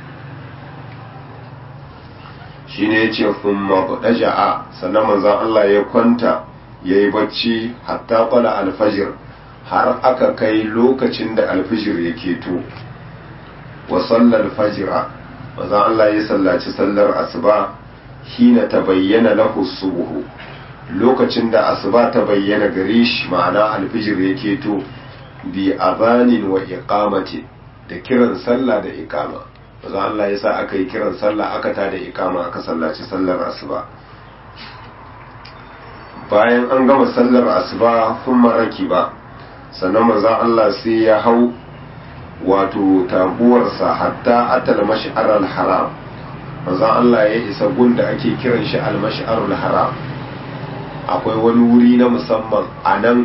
shi ne ya ce sun maɓaɗaja'a sannan manzan Allah ya kwanta ya yi bacci hatta kwala alfajir har aka kai lokacin da alfijir ya keto wa sallar fajira maza Allah ya sallaci sallar asuba hina ta bayyana lahu subuhu lokacin da asuba ta bayyana gare shi ma'ana alfijir ya keto bi azanin wa iqamati da kiran sallah da iqama maza Allah ya sa aka yi kiran sallah aka tada iqama aka sallaci sallar asuba bayan an gama sallar asuba kun maraki ba sannan manzon Allah sai ya hau wato taguwarsa hatta atal mash'ar haram manzon Allah ya isa gunda ake kiran shi al mash'ar haram akwai wani wuri na musamman a nan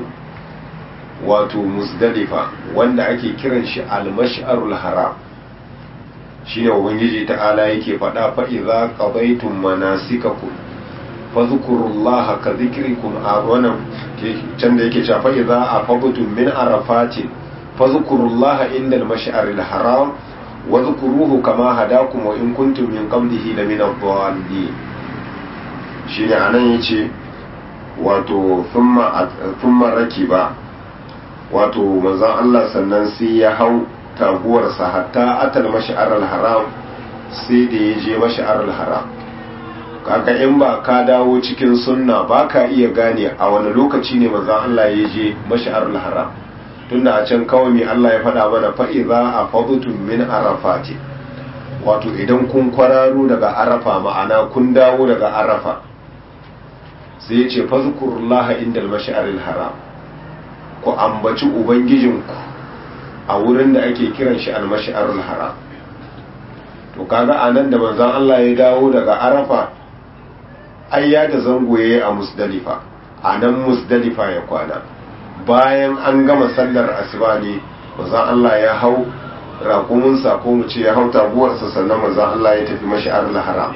wato musdalifa wanda ake kiran shi al mash'ar haram shine ubangiji ta'ala yake faɗa fa idza qadaytum manasikakum fadhkurullaha ka dhikrikum a wannan can da yake cewa fa idza afadtum min arafatin fadhkurullaha inda al-mash'aril haram wa dhkuruhu kama hadakum wa in kuntum min qablihi la min ad-dallin shine anan yace wato thumma thumma rakiba wato manzon Allah sannan sai ya hau taguwarsa hatta atal mash'aril haram sai da ya je mash'aril haram kaga in ba ka dawo cikin sunna ba ka iya gane a wani lokaci ne manzon Allah ya je mash'arul haram tunda a can kawai mai Allah ya faɗa mana fa idza afadtum min arafati wato idan kun kwararo daga arafa ma'ana kun dawo daga arafa sai ya ce fazkurullaha indal mash'aril haram ku ambaci ubangijinku a wurin da ake kiran shi al-mash'arul haram to kaga anan da manzon Allah ya dawo daga arafa ai ya da zango ya yi a musdalifa a nan musdalifa ya kwana bayan an gama sallar asuba ne mazan Allah ya hau raƙuminsa ko mu ce ya hau taguwarsa sannan mazan Allah ya tafi mashi'ar haram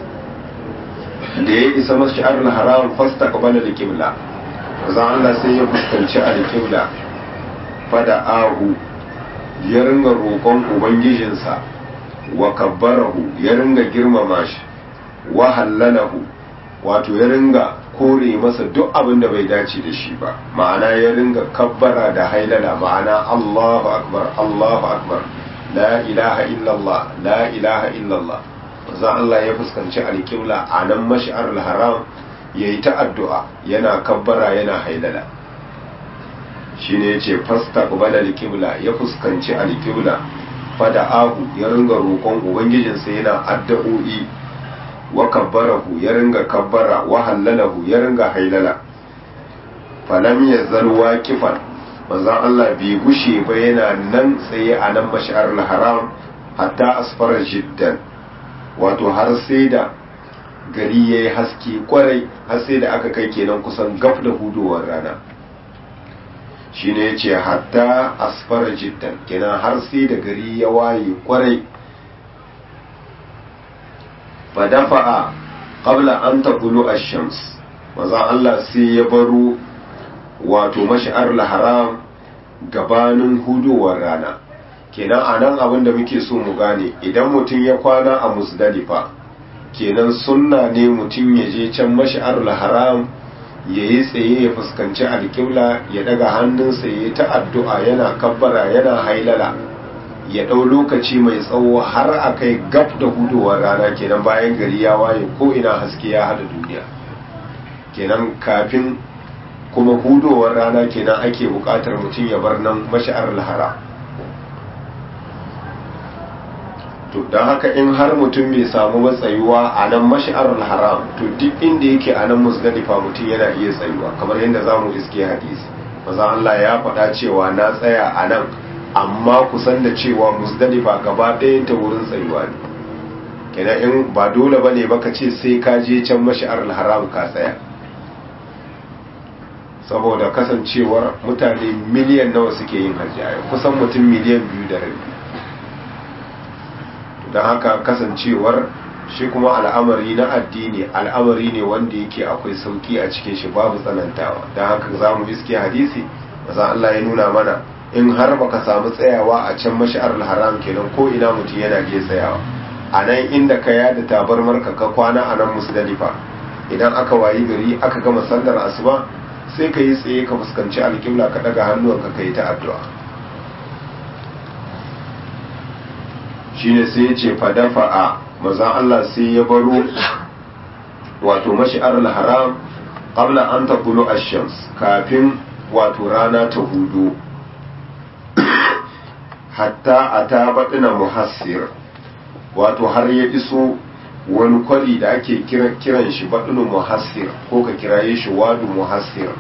da ya isa mashi'ar haram fasta kabala da kibla mazan Allah sai ya fuskanci a da kibla fada ahu ya ringa roƙon ubangijinsa wa kabbarahu ya ringa girmama shi wa hallalahu wato ya ringa kore masa duk abin da bai dace da shi ba ma'ana ya ringa kabbara da hailala ma'ana Allahu akbar Allahu akbar la ilaha illallah la ilaha illallah za Allah ya fuskanci alƙibla a nan mash'ar haram yayi ta addu'a yana kabbara yana hailala shine yace fastaqbala alqibla ya fuskanci alqibla fada ahu ya ringa roƙon ubangijinsa yana addu'o'i wa kabbarahu ya ringa kabbara wa hallalahu ya ringa hailala falam yazal waqifan manzon Allah bai gushe ba yana nan tsaye a nan mash'ar haram hatta asfara jiddan wato har sai da gari yayi haske kwarai har sai da aka kai kenan kusan gaf da hudowar rana shine yace hatta asfara jiddan kenan har sai da gari ya waye kwarai fadafa'a qabla an taqulu ash-shams manzon Allah sai ya baro wato mash'ar haram gabanin hudowar rana kenan anan abin da muke so mu gane idan mutum ya kwana a musdalifa kenan sunna ne mutum ya je can mash'ar haram ya yi tsaye ya fuskanci alƙibla ya daga hannunsa ya yi ta addu'a yana kabbara yana hailala ya ɗau lokaci mai tsawo har a kai gab da hudowar rana kenan bayan gari ya waye ko ina haske ya hada duniya kenan kafin kuma hudowar rana kenan ake buƙatar mutum ya bar nan mashi'ar lahara to don haka in har mutum bai samu matsayuwa a nan mashi'ar haram to duk inda yake a nan musdalifa mutum yana iya tsayuwa kamar yadda za mu iske hadisi maza Allah ya faɗa cewa na tsaya a nan amma kusan da cewa musdalifa gaba ɗayan ta wurin tsayuwa ne kenan in ba dole bane baka ce sai ka je can mashi'ar haram ka tsaya saboda kasancewar mutane miliyan nawa suke yin hajji a kusan mutum miliyan biyu da rabi don haka kasancewar shi kuma al'amari na addini al'amari ne wanda yake akwai sauki a cikin shi babu tsanantawa don haka za mu iske hadisi maza Allah ya nuna mana in har baka samu tsayawa a can mashi'ar haram kenan ko ina mutum yana iya tsayawa a nan inda ka yada tabarmar ka ka kwana a nan musdalifa idan aka wayi gari aka gama sallar asuba sai ka yi tsaye ka fuskanci alƙibla ka daga hannuwanka ka yi ta addu'a shine sai ya ce fadafa'a maza Allah sai ya baro wato mashi'ar haram qabla an taqulu ash-shams kafin wato rana ta hudu hatta ata baɗina muhassir wato har ya iso wani kwari da ake kiran shi baɗinu muhassir ko ka kiraye shi wadu muhassir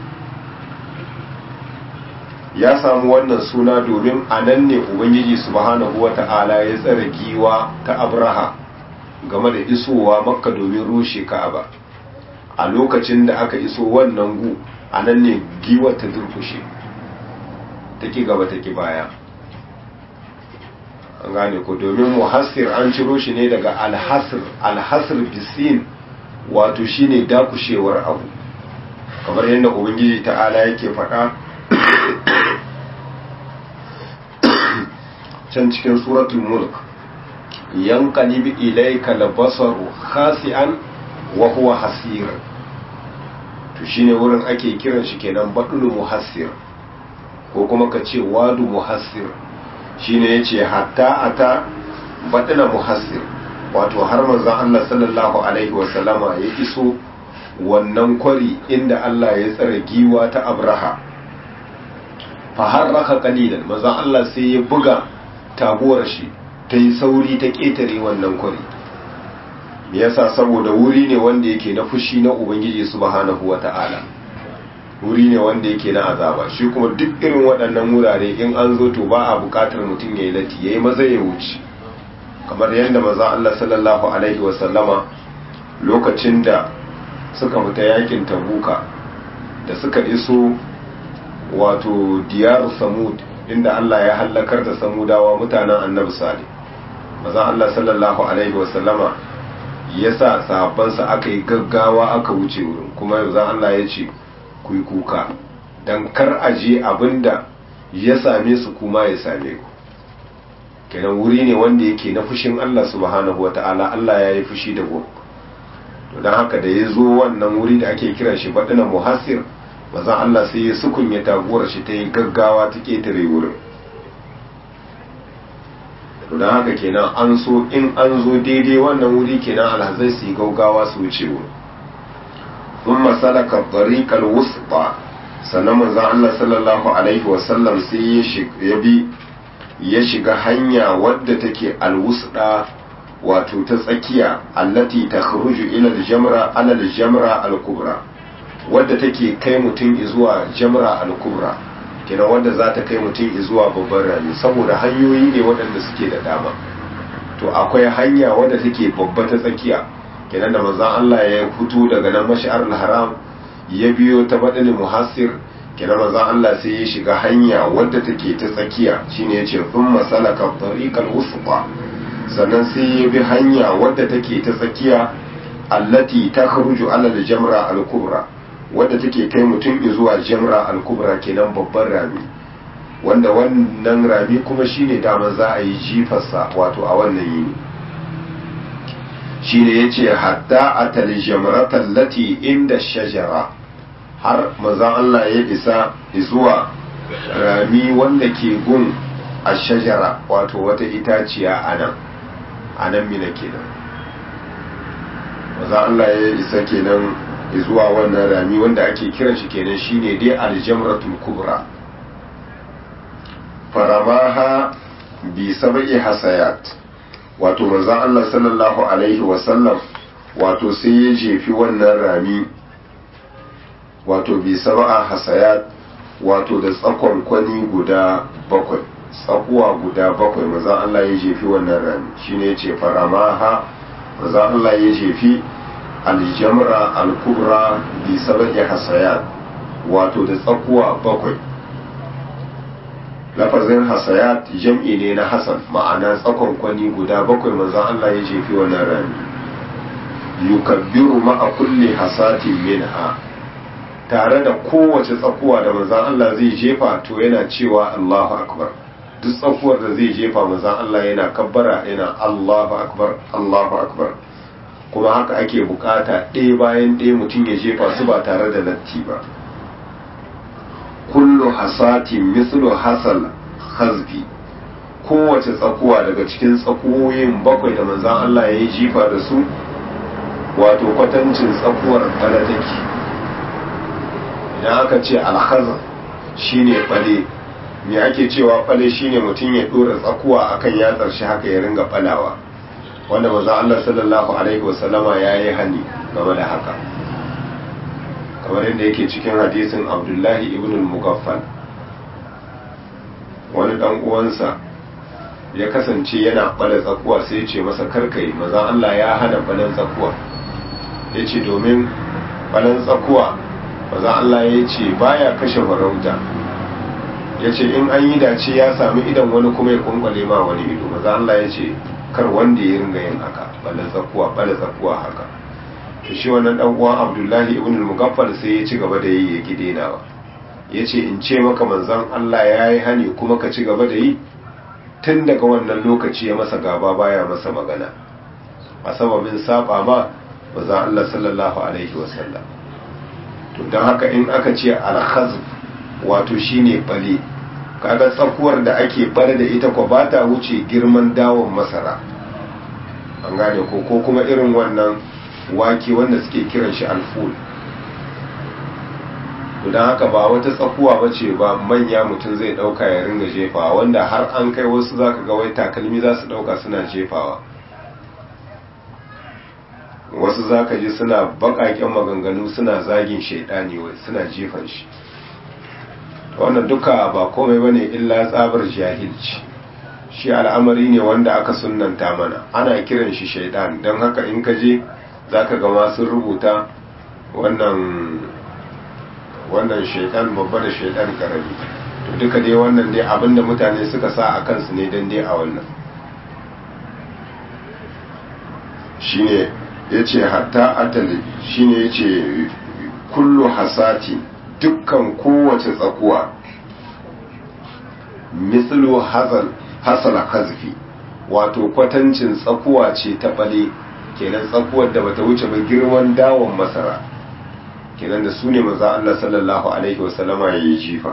ya samu wannan suna domin a nan ne ubangiji subhanahu wa ta'ala ya tsare giwa ta abraha game da isowa makka domin rushe ka'aba a lokacin da aka iso wannan gu a nan ne giwa ta durkushe ta ki gaba ta ki baya an gane ko domin muhassir an ciro shi ne daga alhasir alhasir bisin wato shine dakushewar abu kamar yadda ubangiji ta'ala yake faɗa can cikin suratul mulk yanqalib ilayka labasaru khasi'an wa huwa hasir to shine wurin ake kiran shi kenan badul muhassir ko kuma ka ce wadu muhassir shine yace hatta ata badala muhassir wato har manzon Allah sallallahu alaihi wa sallama ya iso wannan kwari inda Allah ya tsare giwa ta Abraha fa harraka qalilan manzon Allah sai ya buga taguwar shi ta yi sauri ta ƙetare wannan kwari me yasa saboda wuri ne wanda yake na fushi na ubangiji subhanahu wata'ala wuri ne wanda yake na azaba shi kuma duk irin waɗannan wurare in an zo to ba a buƙatar mutum ya yi lati ya yi maza ya wuce kamar yadda maza Allah sallallahu alaihi wasallama lokacin da suka fita yakin tabuka da suka iso wato diyar samud inda Allah ya hallakar da samudawa mutanen annabi salih maza Allah sallallahu alaihi wasallama ya sa sahabbansa aka yi gaggawa aka wuce wurin kuma yanzu Allah ya ce ku yi kuka don kar a je abinda ya same su kuma ya same ku kenan wuri ne wanda yake na fushin Allah subhanahu wa ta'ala Allah ya yi fushi da gu to don haka da ya zo wannan wuri da ake kiran shi baɗina muhassir mazan Allah sai ya sukunya taguwar shi ta yi gaggawa ta ƙetare wurin to don haka kenan an so in an zo daidai wannan wuri kenan alhazai su yi gaugawa su wuce wurin sun masalaka tariƙar wusba sannan manzan Allah sallallahu alaihi wasallam sai ya bi ya shiga hanya wadda take alwusda wato ta tsakiya allati ta kharuju ila aljamra ala aljamra alkubra wadda take kai mutum zuwa jamra alkubra kenan wadda za ta kai mutum zuwa babban rami saboda hanyoyi ne waɗanda suke da dama to akwai hanya wadda take babba ta tsakiya kenan da manzon Allah ya fito daga nan mash'ar haram ya biyo ta badal muhassir kenan manzon Allah sai ya shiga hanya wadda take ta tsakiya shine yace thumma salaka tariqal wusqa sannan sai ya bi hanya wadda take ta tsakiya allati takhruju ala al-jamra al-kubra wadda take kai mutum zuwa jamra al-kubra kenan babban rami wanda wannan rami kuma shine dama za a yi jifarsa wato a wannan yini shine yace hatta atal jamrata allati inda shajara har mazan Allah ya isa zuwa rami wanda ke gun a shajara wato wata itaciya a nan a nan mina kenan mazan Allah ya isa kenan zuwa wannan rami wanda ake kiran shi kenan shine dai aljamratul kubra faramaha bi sab'i hasayat wato manzon Allah sallallahu alaihi wasallam wato sai ya jefi wannan rami wato bi sab'a hasayat wato da tsakon kwani guda bakwai tsakuwa guda bakwai manzon Allah ya jefi wannan rami shine yace faramaha manzon Allah ya jefi aljamra al-kubra bi sab'i hasayat wato da tsakuwa bakwai lafazin hasayat jam'i ne na hasan ma'ana tsakon kwani guda bakwai manzon Allah ya jefi wannan rami yukabbiru ma'a kulli hasatin minha tare da kowace tsakuwa da manzon Allah zai jefa to yana cewa Allahu akbar duk tsakuwar da zai jefa manzon Allah yana kabbara yana Allahu akbar Allahu akbar kuma haka ake bukata ɗaya bayan ɗaya mutum ya jefa su ba tare da latti ba kullu hasatin mislu hasal hazbi kowace tsakuwa daga cikin tsakuwoyin bakwai da manzan Allah ya yi jifa da su wato kwatancin tsakuwar bala take idan aka ce alhazan shine bale me ake cewa bale shine mutum ya dora tsakuwa akan yatsar shi haka ya ringa balawa wanda manzan Allah sallallahu alaihi wasallama ya yi hani game da haka kamar yadda yake cikin hadisin abdullahi ibn al-mugaffal wani dan uwansa ya kasance yana bala tsakuwa sai ya ce masa karkai maza Allah ya hana balan tsakuwa ya ce domin balan tsakuwa maza Allah ya ce baya kashe farauta ya ce in an yi dace ya sami idan wani kuma ya kunkwale ma wani ido maza Allah ya ce kar wanda ya ringa yin haka bala tsakuwa bala tsakuwa haka to shi wannan dan uwan Abdullahi ibn al-Mughaffal sai ya ci gaba da yi ya kidenawa ya ce in ce maka manzon Allah ya yi hani kuma ka ci gaba da yi tun daga wannan lokaci ya masa gaba baya masa magana a sababin saba ma maza Allah sallallahu alaihi wasallam to don haka in aka ce al-khazf wato shine bale kaga tsakuwar da ake bare da ita ko ba ta wuce girman dawon masara an gane ko ko kuma irin wannan wake wanda suke kiran shi alful to don haka ba wata tsakuwa ba ce ba manya mutum zai dauka ya ringa jefawa wanda har an kai wasu zaka ga wai takalmi za su dauka suna jefawa wasu zaka ji suna bakaken maganganu suna zagin shaidani wai suna jefan shi wannan duka ba komai bane illa tsabar jahilci shi al'amari ne wanda aka sunnanta mana ana kiran shi shaidan don haka in ka je zaka ga masu rubuta wannan wannan shaidan babba da shaidan karami to duka dai wannan dai abinda mutane suka sa a kansu ne dan dai a wannan shine yace hatta atali shine yace kullu hasati dukkan kowace tsakuwa mislu hazal hasala kazfi wato kwatancin tsakuwa ce ta bale kenan tsakuwar da bata wuce ba girman dawon masara kenan da su ne maza Allah sallallahu alaihi wasallama ya yi jifa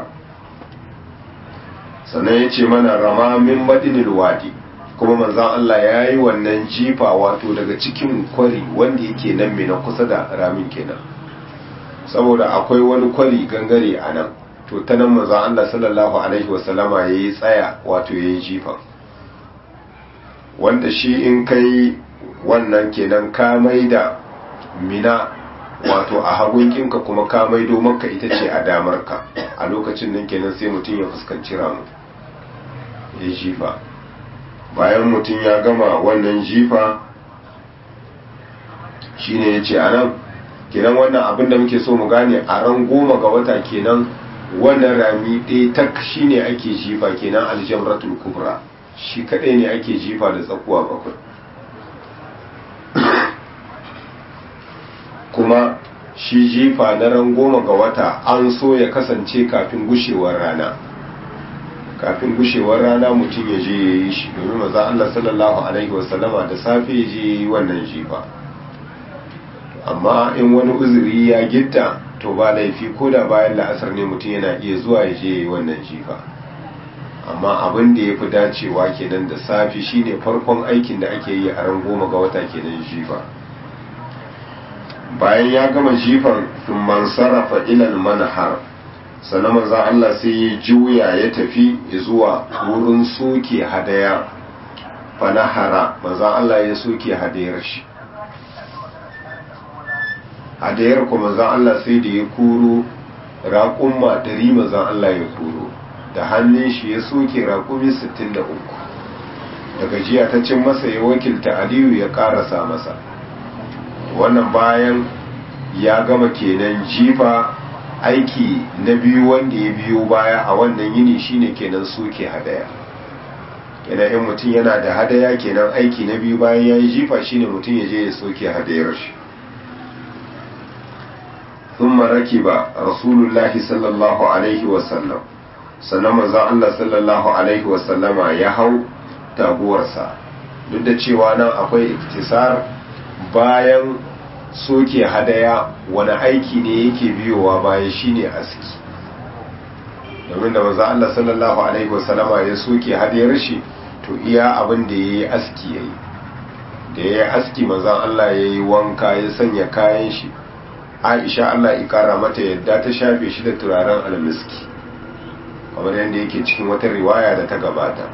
sannan ya ce mana rama min madinil wadi kuma manzan Allah ya yi wannan jifa wato daga cikin kwari wanda yake nan mai na kusa da ramin kenan saboda akwai wani kwari gangare a nan to ta nan manzan Allah sallallahu alaihi wasallama ya yi tsaya wato ya yi jifa wanda shi in kai wannan kenan ka mai da mina wato a hagunkinka kuma ka maido maka ita ce a damarka a lokacin nan kenan sai mutum ya fuskanci ramu ya jifa bayan mutum ya gama wannan jifa shine ya ce a nan kenan wannan abin da muke so mu gane a ran goma ga wata kenan wannan rami ɗaya tak shine ake jifa kenan aljamratul kubra shi kaɗai ne ake jifa da tsakuwa bakwai kuma shi jifa na ran goma ga wata an so ya kasance kafin gushewar rana kafin gushewar rana mutum ya je ya yi shi domin maza Allah sallallahu alaihi wasallama da safe ya je ya yi wannan jifa amma in wani uzuri ya gitta to ba laifi ko da bayan la'asar ne mutum yana iya zuwa ya je ya yi wannan jifa amma abin da ya fi dacewa kenan da safe shine farkon aikin da ake yi a ran goma ga wata kenan jifa bayan ya gama jifan man sarrafa ilal manhar sannan manzan Allah sai ya juya ya tafi zuwa wurin soke hadaya fanahara manzan Allah ya soke hadayar shi hadayar ku manzan Allah sai da ya kuro raƙumma dari manzan Allah ya kuro da hannun shi ya soke raƙumi 63 daga jiya ta cin masa ya wakilta aliyu ya ƙarasa masa wannan bayan ya gama kenan jifa aiki na biyu wanda ya biyo baya a wannan yini shine kenan soke hadaya kenan in mutum yana da hadaya kenan aiki na biyu bayan ya yi jifa shine mutum ya je ya soke hadayar shi ثم ركب رسول الله صلى الله عليه وسلم sannan manzon Allah sallallahu alaihi wasallama ya hau taguwarsa duk da cewa nan akwai iktisar bayan soke hadaya wani aiki ne yake biyowa bayan shine aski domin da manzon Allah sallallahu alaihi wasallama ya soke hadayar shi to iya abin da yayi aski yayi da yayi aski manzon Allah yayi wanka ya sanya kayan shi Aisha Allah ya kara mata yadda ta shafe shi da turaren almiski kamar yadda yake cikin wata riwaya da ta gabata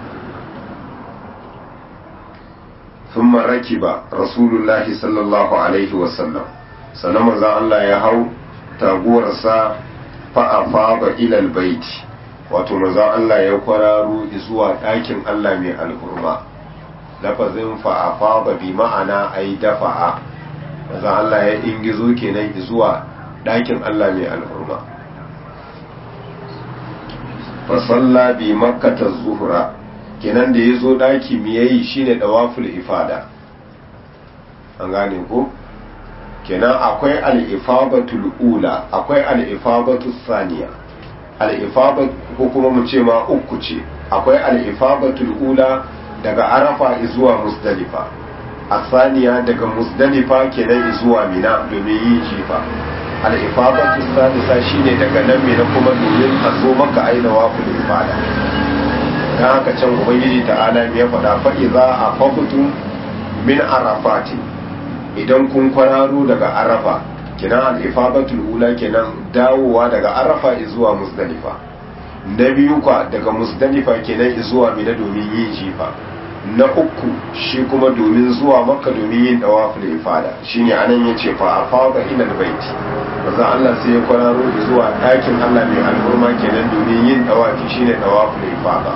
ثم ركب رسول الله صلى الله عليه وسلم sannan manzon Allah ya hau taguwarsa fa'afaba ilal baiti wato manzon Allah ya kwararo zuwa ɗakin Allah mai alhurma lafazin fa'afaba bi ma'ana ai dafa'a manzon Allah ya ingizo kenan zuwa ɗakin Allah mai alhurma fa salla bi makkata zuhra kenan da yazo daki mi yayi shine dawaful ifada an gane ko kenan akwai al-ifadatul ula akwai al-ifadatus saniya al-ifadat ko kuma mu ce ma uku ce akwai al-ifadatul ula daga arafa zuwa musdalifa asaniya daga musdalifa kenan zuwa mina domin yin jifa al-ifadatu sadisa shine daga nan mina kuma domin a zo maka aina wafil ifada dan haka can ubangiji ta'ala ya faɗa fa idza afaqtu min arafati idan kun kwararo daga arafa kenan al-ifadatul ula kenan dawowa daga arafa zuwa musdalifa na biyu kwa daga musdalifa kenan zuwa mina domin yin jifa na uku shi kuma domin zuwa makka domin yin dawaful ifada shine anan yace fa afada ila albayt manzo Allah sai ya kwararo zuwa ɗakin Allah mai al'umma kenan domin yin dawafi shine dawaful ifada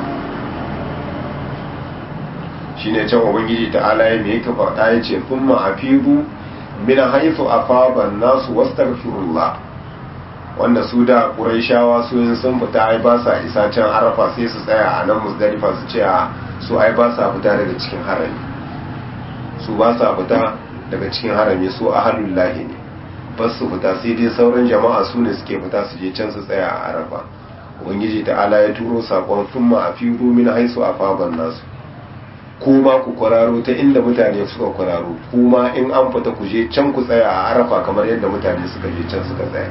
shine can ubangiji ta'ala ya me yake faɗa yace thumma afidu min haythu afada an-nasu wastaghfirullah wanda su da ƙuraishawa su yin sun fita ai ba sa isa can arafa sai su tsaya a nan musdalifa su ce a su ai ba sa fita daga cikin harami su ba sa fita daga cikin harami su ahalul lahi ne ba su fita sai dai sauran jama'a su ne suke fita su je can su tsaya a arafa ubangiji ta'ala ya turo sakon thumma afiru min haisu afaban nasu kuma ku kwararo ta inda mutane suka kwararo kuma in an fita ku je can ku tsaya a arafa kamar yadda mutane suka je can suka tsaya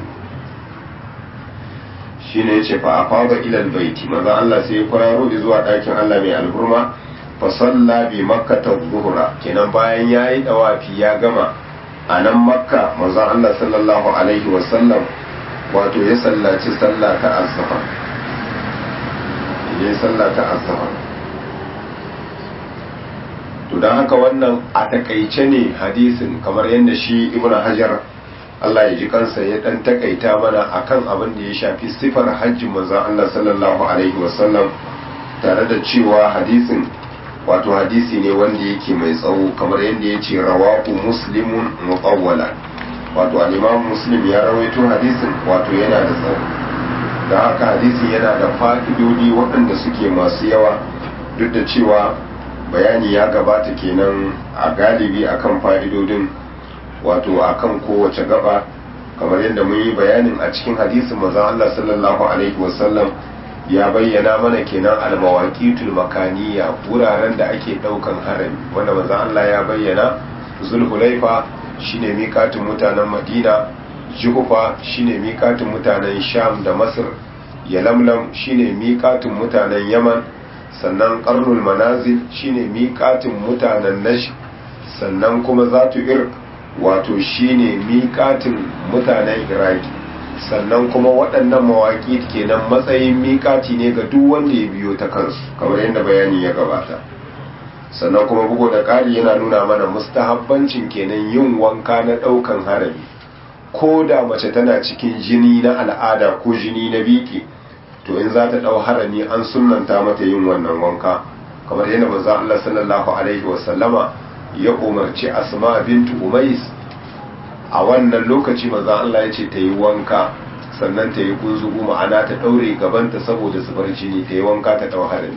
shine yace fa afada ila albayti maza Allah sai ya kwararo zuwa ɗakin Allah mai alburma fa salla bi makkata dhuhra kenan bayan yayi dawafi ya gama a nan makka maza Allah sallallahu alaihi wa sallam wato ya sallaci sallah ta azhar ya sallah ta azhar to dan haka wannan a takaice ne hadisin kamar yadda shi ibnu hajar Allah ya ji kansa ya dan takaita mana akan abin da ya shafi sifar hajjin manzon Allah sallallahu alaihi wasallam tare da cewa hadisin wato hadisi ne wanda yake mai tsawo kamar yadda ya ce rawahu muslimun mutawwala wato al-imam muslim ya rawaito hadisin wato yana da tsawo da haka hadisin yana da fa'idodi waɗanda suke masu yawa duk da cewa bayani ya gabata kenan a galibi akan fa'idodin wato akan kowace gaba kamar yadda mun yi bayanin a cikin hadisin manzon Allah sallallahu alaihi wasallam ya bayyana mana kenan almawaqitul makaniya wuraren da ake daukan harami wanda manzon Allah ya bayyana zulhulaifa shine miƙatin mutanen Madina Juhufa shine miƙatin mutanen Sham da Masar Yalamlam shine miƙatin mutanen Yaman sannan Qarnul Manazil shine miƙatin mutanen Najd sannan kuma Zatu Ir wato shine miƙatin mutanen iraki sannan kuma waɗannan mawaƙi kenan matsayin miƙati ne ga duk wanda ya biyo ta kansu kamar yadda bayani ya gabata sannan kuma bugu da ƙari yana nuna mana mustahabbancin kenan yin wanka na ɗaukan harami ko da mace tana cikin jini na al'ada ko jini na biki to in za ta ɗau harami an sunanta mata yin wannan wanka kamar yadda manzo Allah sallallahu alaihi wasallama ya umarci asma bintu umais a wannan lokaci manzon Allah ya ce ta yi wanka sannan ta yi kunzugu ma'ana ta ɗaure gabanta saboda zubar jini ta yi wanka ta ɗau harami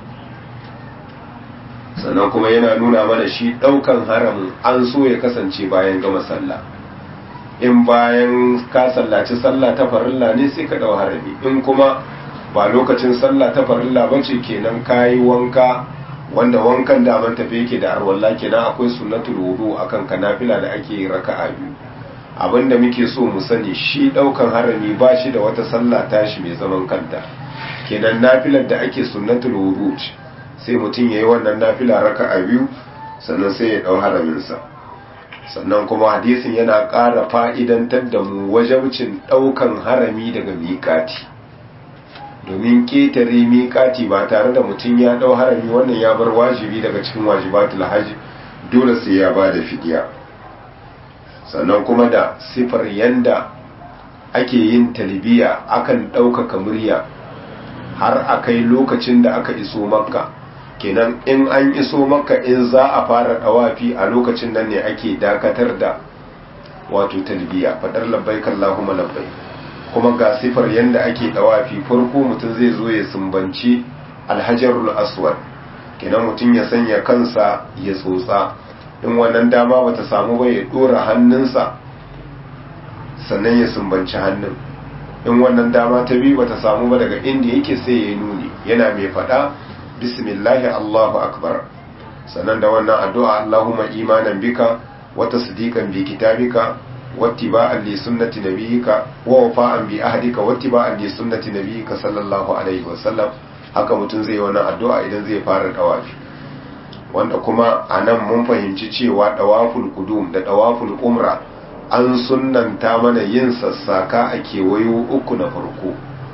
sannan kuma yana nuna mana shi ɗaukan haramin an so ya kasance bayan gama sallah in bayan ka sallaci sallah ta farilla ne sai ka ɗau harami in kuma ba lokacin sallah ta farilla ba ce kenan ka yi wanka wanda wankan daman tafi yake da arwalla kenan akwai sunnatul wudu akan kanafila da ake raka'a biyu abinda muke so mu sani shi daukan harami ba shi da wata sallah tashi mai zaman kanta kenan nafilar da ake sunnatul wudu sai mutum yayi wannan nafila raka'a biyu sannan sai ya dau haramin sa sannan kuma hadisin yana ƙara fa'idantar da mu wajabcin daukan harami daga miƙati domin ketare miƙati ba tare da mutum ya ɗau harami wannan ya bar wajibi daga cikin wajibatul hajji dole sai ya ba da fidiya sannan kuma da sifar yanda ake yin talbiya akan ɗaukaka murya har a kai lokacin da aka iso makka kenan in an iso makka in za a fara ɗawafi a lokacin nan ne ake dakatar da wato talbiya faɗar labbaik Allahumma labbaik kuma ga sifar yadda ake dawafi farko mutum zai zo ya sumbanci alhajarul aswad kenan mutum ya sanya kansa ya tsotsa in wannan dama bata samu ba ya dora hannunsa sannan ya sumbanci hannun in wannan dama ta biyu bata samu ba daga inda yake sai ya nuni yana mai fada bismillahi allahu akbar sannan da wannan addu'a allahumma imanan bika wa tasdiqan bi kitabika wattiba'an li sunnati nabiyyika wa wafa'an bi ahdika wattiba'an li sunnati nabiyyika sallallahu alaihi wasallam haka mutum zai wannan addu'a idan zai fara dawafi wanda kuma anan mun fahimci cewa dawaful qudum da dawaful umra an sunnanta mana yin sassaka a kewayo uku na farko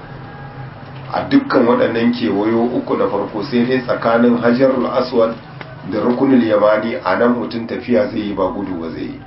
a dukkan waɗannan kewayo uku na farko sai dai tsakanin hajarul aswad da rukunul yamani a nan mutum tafiya zai yi ba gudu ba zai yi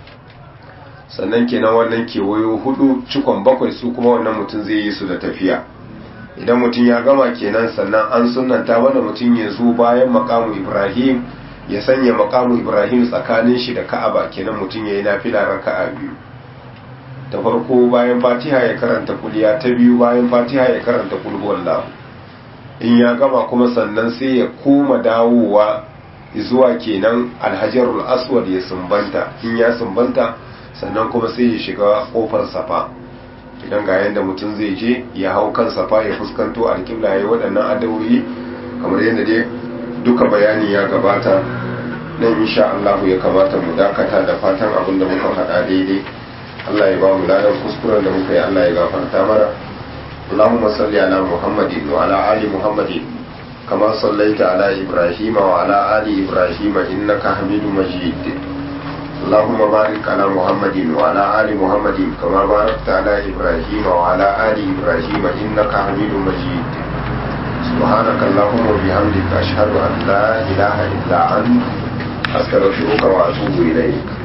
sannan kenan wannan kewayo hudu cikon bakwai su kuma wannan mutum zai yi su da tafiya idan mutum ya gama kenan sannan an sunanta mana mutum ya zo bayan makamu ibrahim ya sanya makamu ibrahim tsakanin shi da ka'aba kenan mutum ya yi nafila raka'a biyu ta farko bayan fatiha ya karanta kuliya ta biyu bayan fatiha ya karanta kulhuwallahu in ya gama kuma sannan sai ya koma dawowa zuwa kenan alhajarul aswad ya sumbanta in ya sumbanta sannan kuma sai ya shiga kofar safa idan ga yadda mutum zai je ya hau kan safa ya fuskanto alƙibla ya yi waɗannan adawoyi kamar yadda dai duka bayani ya gabata nan insha Allah ya kamata mu dakata da fatan abin da muka faɗa daidai Allah ya ba mu ladan kuskuren da muka yi Allah ya gafarta mana اللهم صل على محمد وعلى آل محمد كما صليت على إبراهيم وعلى آل إبراهيم إنك حميد مجيد اللهم بارك على محمد وعلى آل محمد كما باركت على إبراهيم وعلى آل إبراهيم إنك حميد مجيد سبحانك اللهم وبحمدك أشهد أن لا إله إلا أنت أستغفرك وأتوب إليك